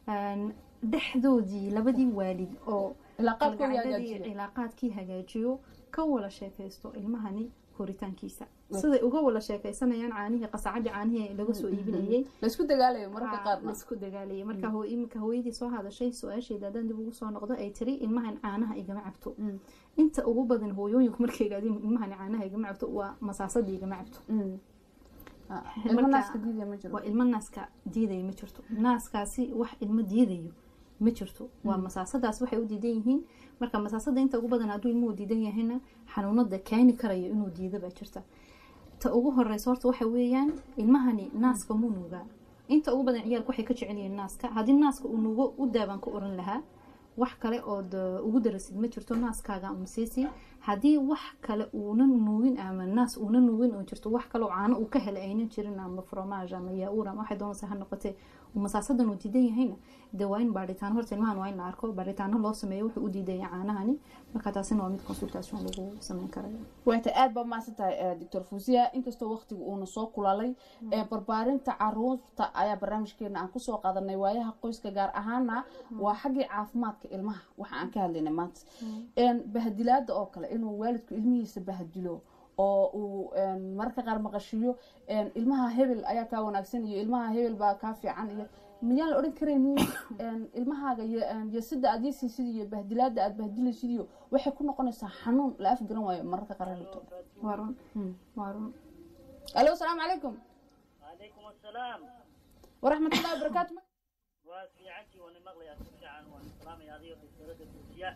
dhexdoodii labadii waalid oo ilaa qaabkooda kalgacaladii hagaajiyo cilaaqaadkii hagaajiyo ka wala sheekaysto ilmahani koritaankiisa siday uga wala sheekaysanayaan caanihii qasacadii caanihii laga soo iibinayay laysku dagaalayo mararka Aa, qaarna laisku dagaalayay marka hoo- iminka hooyadii soo hadashay su-aasheeda haddaan dib ugu soo noqdo ay tiri ilmahan caanaha igama cabto Mm. inta ugu badan hooyooyinku markay yidhahdeen ilmahan caanaha igama cabto waa masaasadii igama cabto Mm. Ah, ilmo Marka- naaska diidaya ma jiro waa ilmo naaska diidaya ma jirto naaskaasi wax ilmo diidayo ma jirto waa masaasadaas waxay u diidan yihiin marka masaasada inta ugu badan hadduu ilmuhu diidan yahayna xanuunada keeni karayo inuu diido baa jirta ta ugu horeysa horta waxa weeyaan ilmahani naaska muu nuugaa inta ugu badan ciyaalku waxay ka jecel yihiin naaska haddii naaska uu nuugo u daabaan ka oran lahaa wax kale ood uh, ugu darasid ma jirto naaskaaga umsiisi haddii wax kale uunan nuugin ama naas uunan nuugin oo jirto wax kale oo caano uu ka helay aynan jirin ama fromage ama yaur ama waxay doonaysa ha noqotee uu masaasadan uu diidan yahayna dee waa in baadhitaano horta ilmahan waa in la arko baadhitaano loo sameeyo wuxuu u diidaya caanahani marka taasina waa mid consultation lagu sameyn karayo waata aad baa mahadsan tahay doctor fuusiya inkastoo waqtigu uuna soo kulalay ee barbaarinta caruurta ayaa barnaamijkeena aan kusoo qaadanay waayaha qoyska gaar ahaana waa xaggii caafimaadka ilmaha waxa aan ka hadlaynay maanta Een, bahadilaada oo kale inuu waalidku ilmihiisa bahadilo oo uu een, mararka qaar maqashiyo een, ilmaha hebel ayaa kaa wanaagsan iyo ilmaha hebel baa kaa fiican iyo miyaan la odhan karaynin een, ilmahaaga iyo een, iyo sida aad yesiisid iyo bahdilaada aad bahdilaysid iyo waxay ku noqonaysaa xanuun la afgaran waayo mararka qaar dhibto waa run waa run alo asalaamu calaykum وعليكم السلام waraxmatullahi wabarakaatu وفي عندي وانا مغلي اسمع عن وانا سلامي هذه الدكتورة الفوزية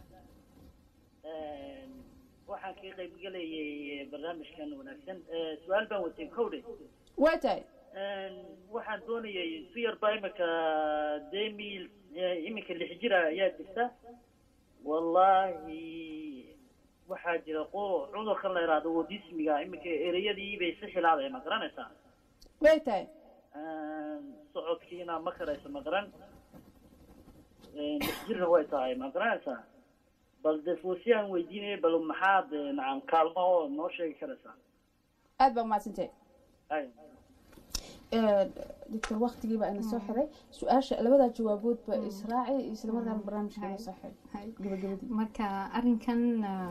waxaan ka qayb galayay barnaamijkan wanaagsan su-aal baan watay kowdhe waa tahay waxaan doonayay si yarba imika demil iminka lix jira ayaa jirta wallahi waxaa jira qo cudurkan la yidhaahdo wadismiga iminka ereyadii bay si xilaadaya ma garanaysaa way tahay socodkiina ma karayso ma garan lix jirna way tahay ma garanaysaa bal de fuusiyaan weydiinaya bal maxaad nacam kaalmo oo noo sheegi karaysaa aad baa mahadsantahay ay doctor waktigii baa ina soo xiray su-aasha labadaa jawaabood ba israaci isla markaana barnaamijka ina soo xiray gabagabadii marka arinkan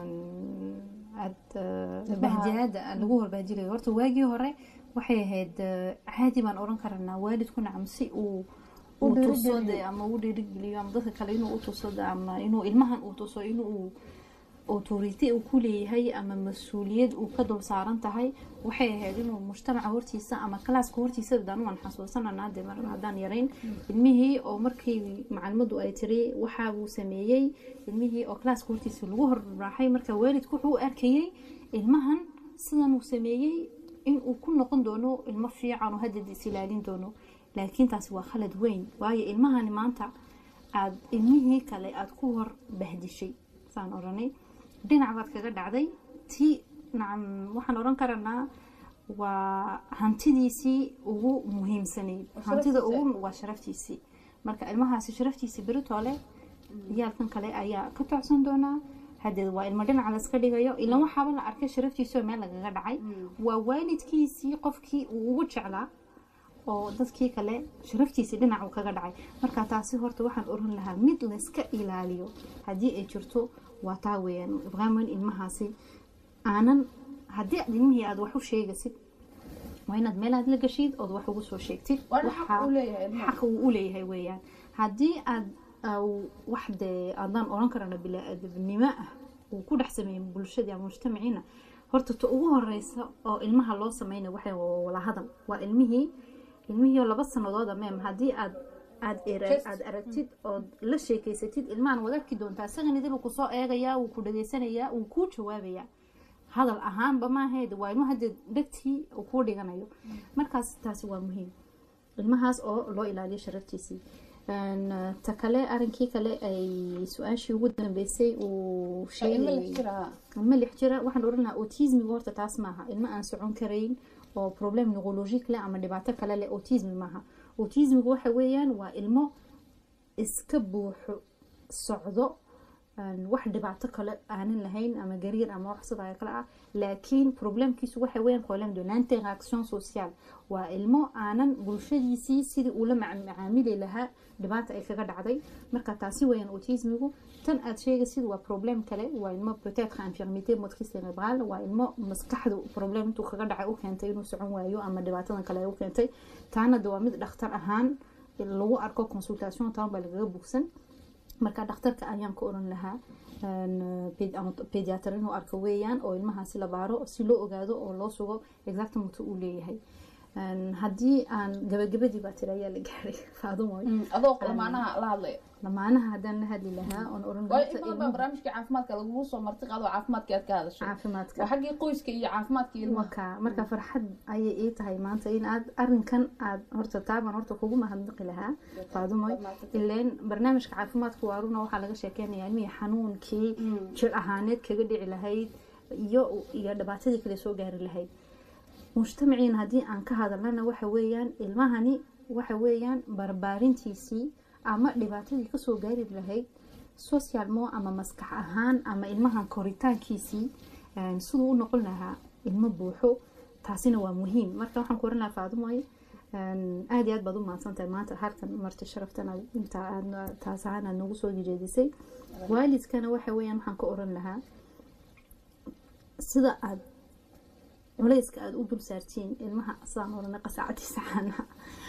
aada bahdiyaada lagu horbahdilayo horta waagii hore waxay ahayd caadi baan oran karanaa waalidku nacam si uu uu tuso de ama u dhiirigeliyo ama dadka kale inuu u tuso de ama inuu ilmahan uu tuso inuu autority uu ku leeyahay ama mas-uuliyad uu ka dul saaran tahay waxay ahayd inuu mujtamaca hortiisa ama kalaaska hortiisa daan waan xasuusananaa de mar haddaan yarayn ilmihii oo markii macalimadu ay tiri waxa uu sameeyey ilmihii oo kalaaska hortiisa lagu horraaxay marka waalidku wuxuu u arkayey ilmahan sidan uu sameeyey inuu ku noqon doono ilmo fiican oo haddeed is ilaalin doono laakiin taasi waa khalad weyn waayo ilmahani maanta aad ilmihii kale aada ku hor bahdishay saan odhanay dhinac baad kaga dhacday ti nacam waxaan odhan karanaa waa hantidiisii ugu muhiimsanayd hantida ugu waa sharaftiisii marka ilmahaasi sharaftiisii beritoole ciyaalkan kale ayaa ka tocsan doonaa hadeed waa ilmo dhinaca laska dhigayo ilan waxaaba la arkay sharaftiisii oo meel lagaga dhacay waa waalidkiisii qofkii uu ugu jeclaa oo dadkii kale sharaftiisii dhinac uu kaga dhacay marka taasi horta waxaan oran lahaa mid layska ilaaliyo haddii ay jirto waa taa weeyaan ibraaman ilmahaasi aanan haddii aad ilmihii aada wax u sheegaysid waa inaad meel aad la gashid ood wax ugu soo sheegtid waana xaq u leeyahay ilmaha xaqa uu u leeyahay weeyaan haddii aad wax dee aadaan odhan karana bilaa-aadamnimo ah uu ku dhex sameeyey bulshadii ama mujtamaciina horta ta ugu horeysa oo ilmaha loo sameynay waxay wala hadal waa ilmihii ilmihii oo laba sanadood ameem haddii aad aad aad aragtid ood la sheekeysatid ilmahan waad arki doontaa isagan idil ku soo eegayaa wuu ku dhageysanayaa wuu kuu jawaabayaa hadal ahaanba maaheed waa ilmo hadee dhegtii uu kuu dhiganayo markaas taasi waa muhiim ilmahaas oo loo ilaaliyo sharaftiisii ta kale arinkii kale ay su-aashii ugu dambeysay uu sheegayay ilmo lix jira waxaan oran lahaa autismiga horta taas maaha ilmo aan socon karayn oo problem neurologic leh ama dhibaato kale leh autismi maaha autismiga waxa weeyaan waa ilmo iska buuxo socdo wax dhibaato kale aanan lahayn ama gariir ama wax sidaa kale ah laakiin problemkiisu waxa weeyaan problème de l'interaction sociale waa ilmo aanan bulshadiisii sidii uu la macaamili lahaa dhibaata ay kaga dhacday marka taasi weeyaan autismigu tan aad sheegaysid waa problem kale waa ilmo peut-être infirmité motrice cérébrale waa ilmo maskaxdu problem intuu kaga dhacay u keentay inuu socon waayo ama dhibaatadan kale ay u keentay taana de waa mid dhakhtar ahaan lagu arko consultation taan baa lagaga bugsan marka dhakhtarka ayaan ka oran lahaa pediatr inuu arko weeyaan oo ilmahaasi la baaro si loo ogaado oo loo sugo exactmutu uu leeyahay haddii aan gabagabadii baa tiri ayaa la gaaray faadumoy adoo lamaanaha la hadlaya lamaanaha haddaan la hadli lahaa oon oran waayo in badan baa barnaamijka caafimaadka lagugu soo marti qaado caafimaadka aad ka hadashay caafimaadka waa xaggii qoyska iyo caafimaadka ilmaha waka marka farxad ayay ii tahay maanta in aad arinkan aad horta taaban horta kugu mahadnaqi lahaa faadumoy ileen barnaamijka caafimaadka waaruna waxaa laga sheekeynaya ilmihii xanuunkii jir ahaaneed kaga dhici lahayd iyo iyo dhibaatadii kale soo gaari lahayd mujtamaciina haddii aan ka hadalnana waxa weeyaan ilmahani waxa weeyaan barbaarintiisii ama dhibaatadii kasoo gaari lahayd socialmo ama maskax ahaan ama ilmahan koritaankiisii siduu u noqon lahaa ilmo buuxo taasina waa muhiim marka waxaan ku oran lahaa faadumoy aada iyo aad baad u mahadsantahay maanta halkan marti sharaftan inta aad taas ahaan aad nagu soo jeedisay waalidkana waxa weeyaan waxaan ka oran lahaa sida aad culayska aada u dul saartiin ilmaha sidaan orana qasaacadiisa caanaha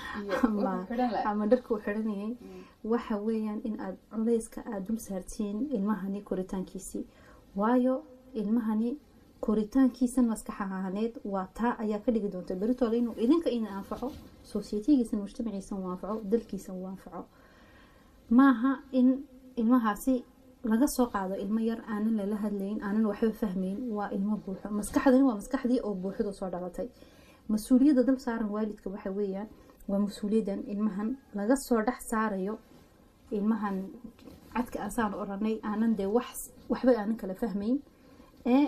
ama dharka u xiranayay waxa weeyaan in aad culayska aada dul saartiin ilmahani koritaankiisii waayo ilmahani koritaankiisan maskax ahaaneed waa taa ayaa ka dhigi doonta beritoole inuu idinka ina anfaco societygiisan mujtamaciisan uu anfaco dalkiisan uu anfaco maaha in ilmahaasi laga soo qaado ilmo yar aanan lala hadlayn aanan waxba fahmayn waa ilmo buuxo maskaxdani waa maskaxdii oo buuxdu soo dhalatay mas-uuliyadda dal saaran waalidka waxa weeyaan waa mas-uuliyaddan ilmahan laga soo dhex saarayo ilmahan cadka asaan oranay aanan dee wax waxba aanan kala fahmayn ee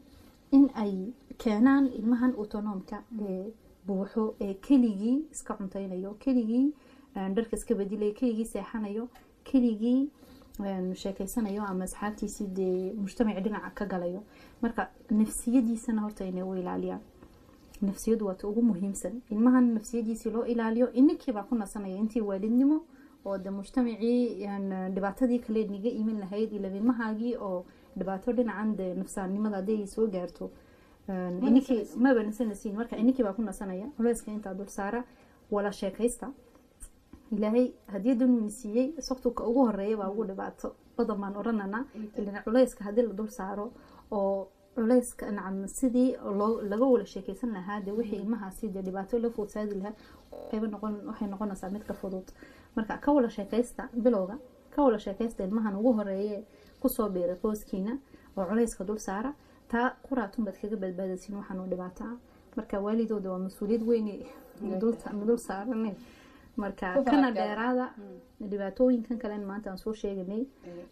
in ay keenaan ilmahan autonomka ee buuxo ee keligii iska cuntaynayo keligii dharka iska bedilaya keligii seexanayo keligii sheekeysanayo ama asxaabtiisii dee mujtamaci dhinaca ka galayo marka nafsiyadiisana horta inay u ilaaliyaan nafsiyadu waata ugu muhiimsan ilmahan nafsiyadiisii loo ilaaliyo ininkiibaa ku nasanaya intii waalidnimo oo de mujtamacii dhibaatadii kale niga iman lahayd ila ilmahaagii oo dhibaato dhinacan de nafsaannimada haday soo gaarto ininkii maba nasanasiin marka ininkiibaa ku nasanaya culeyska intaa dul saara wala sheekaysta ilaahay hadiyaddan uuna siiyey saktuka ugu horeeya baa ugu dhibaato badan baan oranana ilan culeyska haddii la dul saaro oo culeyska nacam sidii laga wala sheekeysan lahaa dee wixii ilmahaasi dee dhibaato la foodsaadi lahaa waxay noqonaysaa mid ka fudud marka ka wala sheekaysta bilowga ka wala sheekaysta ilmahan ugu horeeye kusoo biiray qoyskiina oo culeyska dul saara taa quraatun baad kaga badbaadaysin waxaan dhibaato ah marka waalidooda waa mas-uuliyad weyne dul saarane marka kana dheeraada dhibaatooyinkan kalen maanta aan soo sheeganay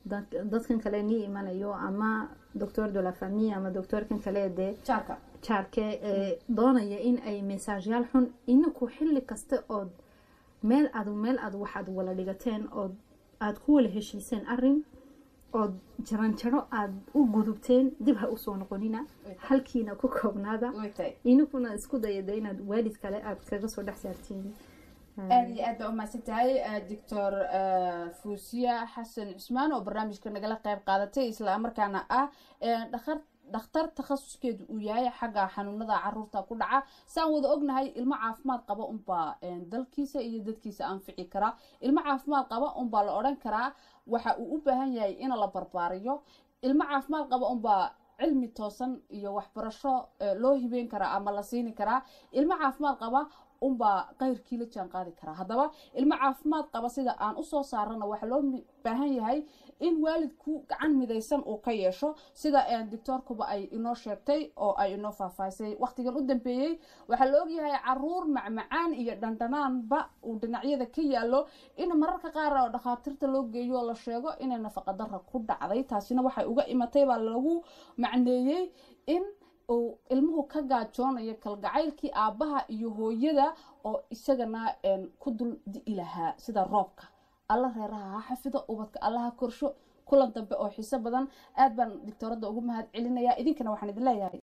dadkan kale nii imanayo ama doctor de la famille ama doctorkan kale dee jaarke doonaya in ay mesaajyaal xun inaku xilli kasta ood meel aad meel aad waxaad wala dhigateen ood aada ku wala heshiiseen arin ood jaranjaro aada u gudubteen dib ha usoo noqonina halkiina ku koobnaada inakuna isku dayada inaad waalid kale aad kaga soo dhex saartiin aada iyo aad baa umahadsan tahay doctor fuusiya xasan cusmaan oo barnaamijka nagala qeyb qaadatay isla markaana ah dhakar dhakhtar takhasuskeedu uu yahay xagga xanuunada caruurta ku dhaca saan wada ognahay ilmo caafimaad qaba unbaa dalkiisa iyo dadkiisa anfici karaa ilmo caafimaad qaba unbaa la odhan karaa waxa uu u baahan yahay in la barbaariyo ilmo caafimaad qaba unbaa cilmi toosan iyo waxbarasho loo hibeyn karaa ama la siini karaa ilmo caafimaad qaba unbaa qayrkii la jaan qaadi karaa haddaba ilmo caafimaad qaba sida aan usoo saarana waxaa loo baahan yahay in waalidku gacan midaysan uu ka yeesho sida doctoorkuba ay inoo sheegtay oo ay inoo faahfaahisay waqtigan u dambeeyey waxaa la ogyahay caruur macmacaan iyo dhandhanaanba uu dhinacyada ka yaalo in mararka qaar oo dhakhaatiirta loo geeyo oo la sheego inay nafaqadara ku dhacday taasina waxay uga imatay baa lagu macneeyey in uu ilmuhu ka gaajoonayo kalgacaylkii aabbaha iyo hooyada oo isagana ku dul di'i lahaa sida roobka alla reeraha ha xafido ubadka allaha korsho kulan dambe oo xiiso badan aad baan doctooradda ugu mahad celinayaa idinkana waxaan idin leeyahay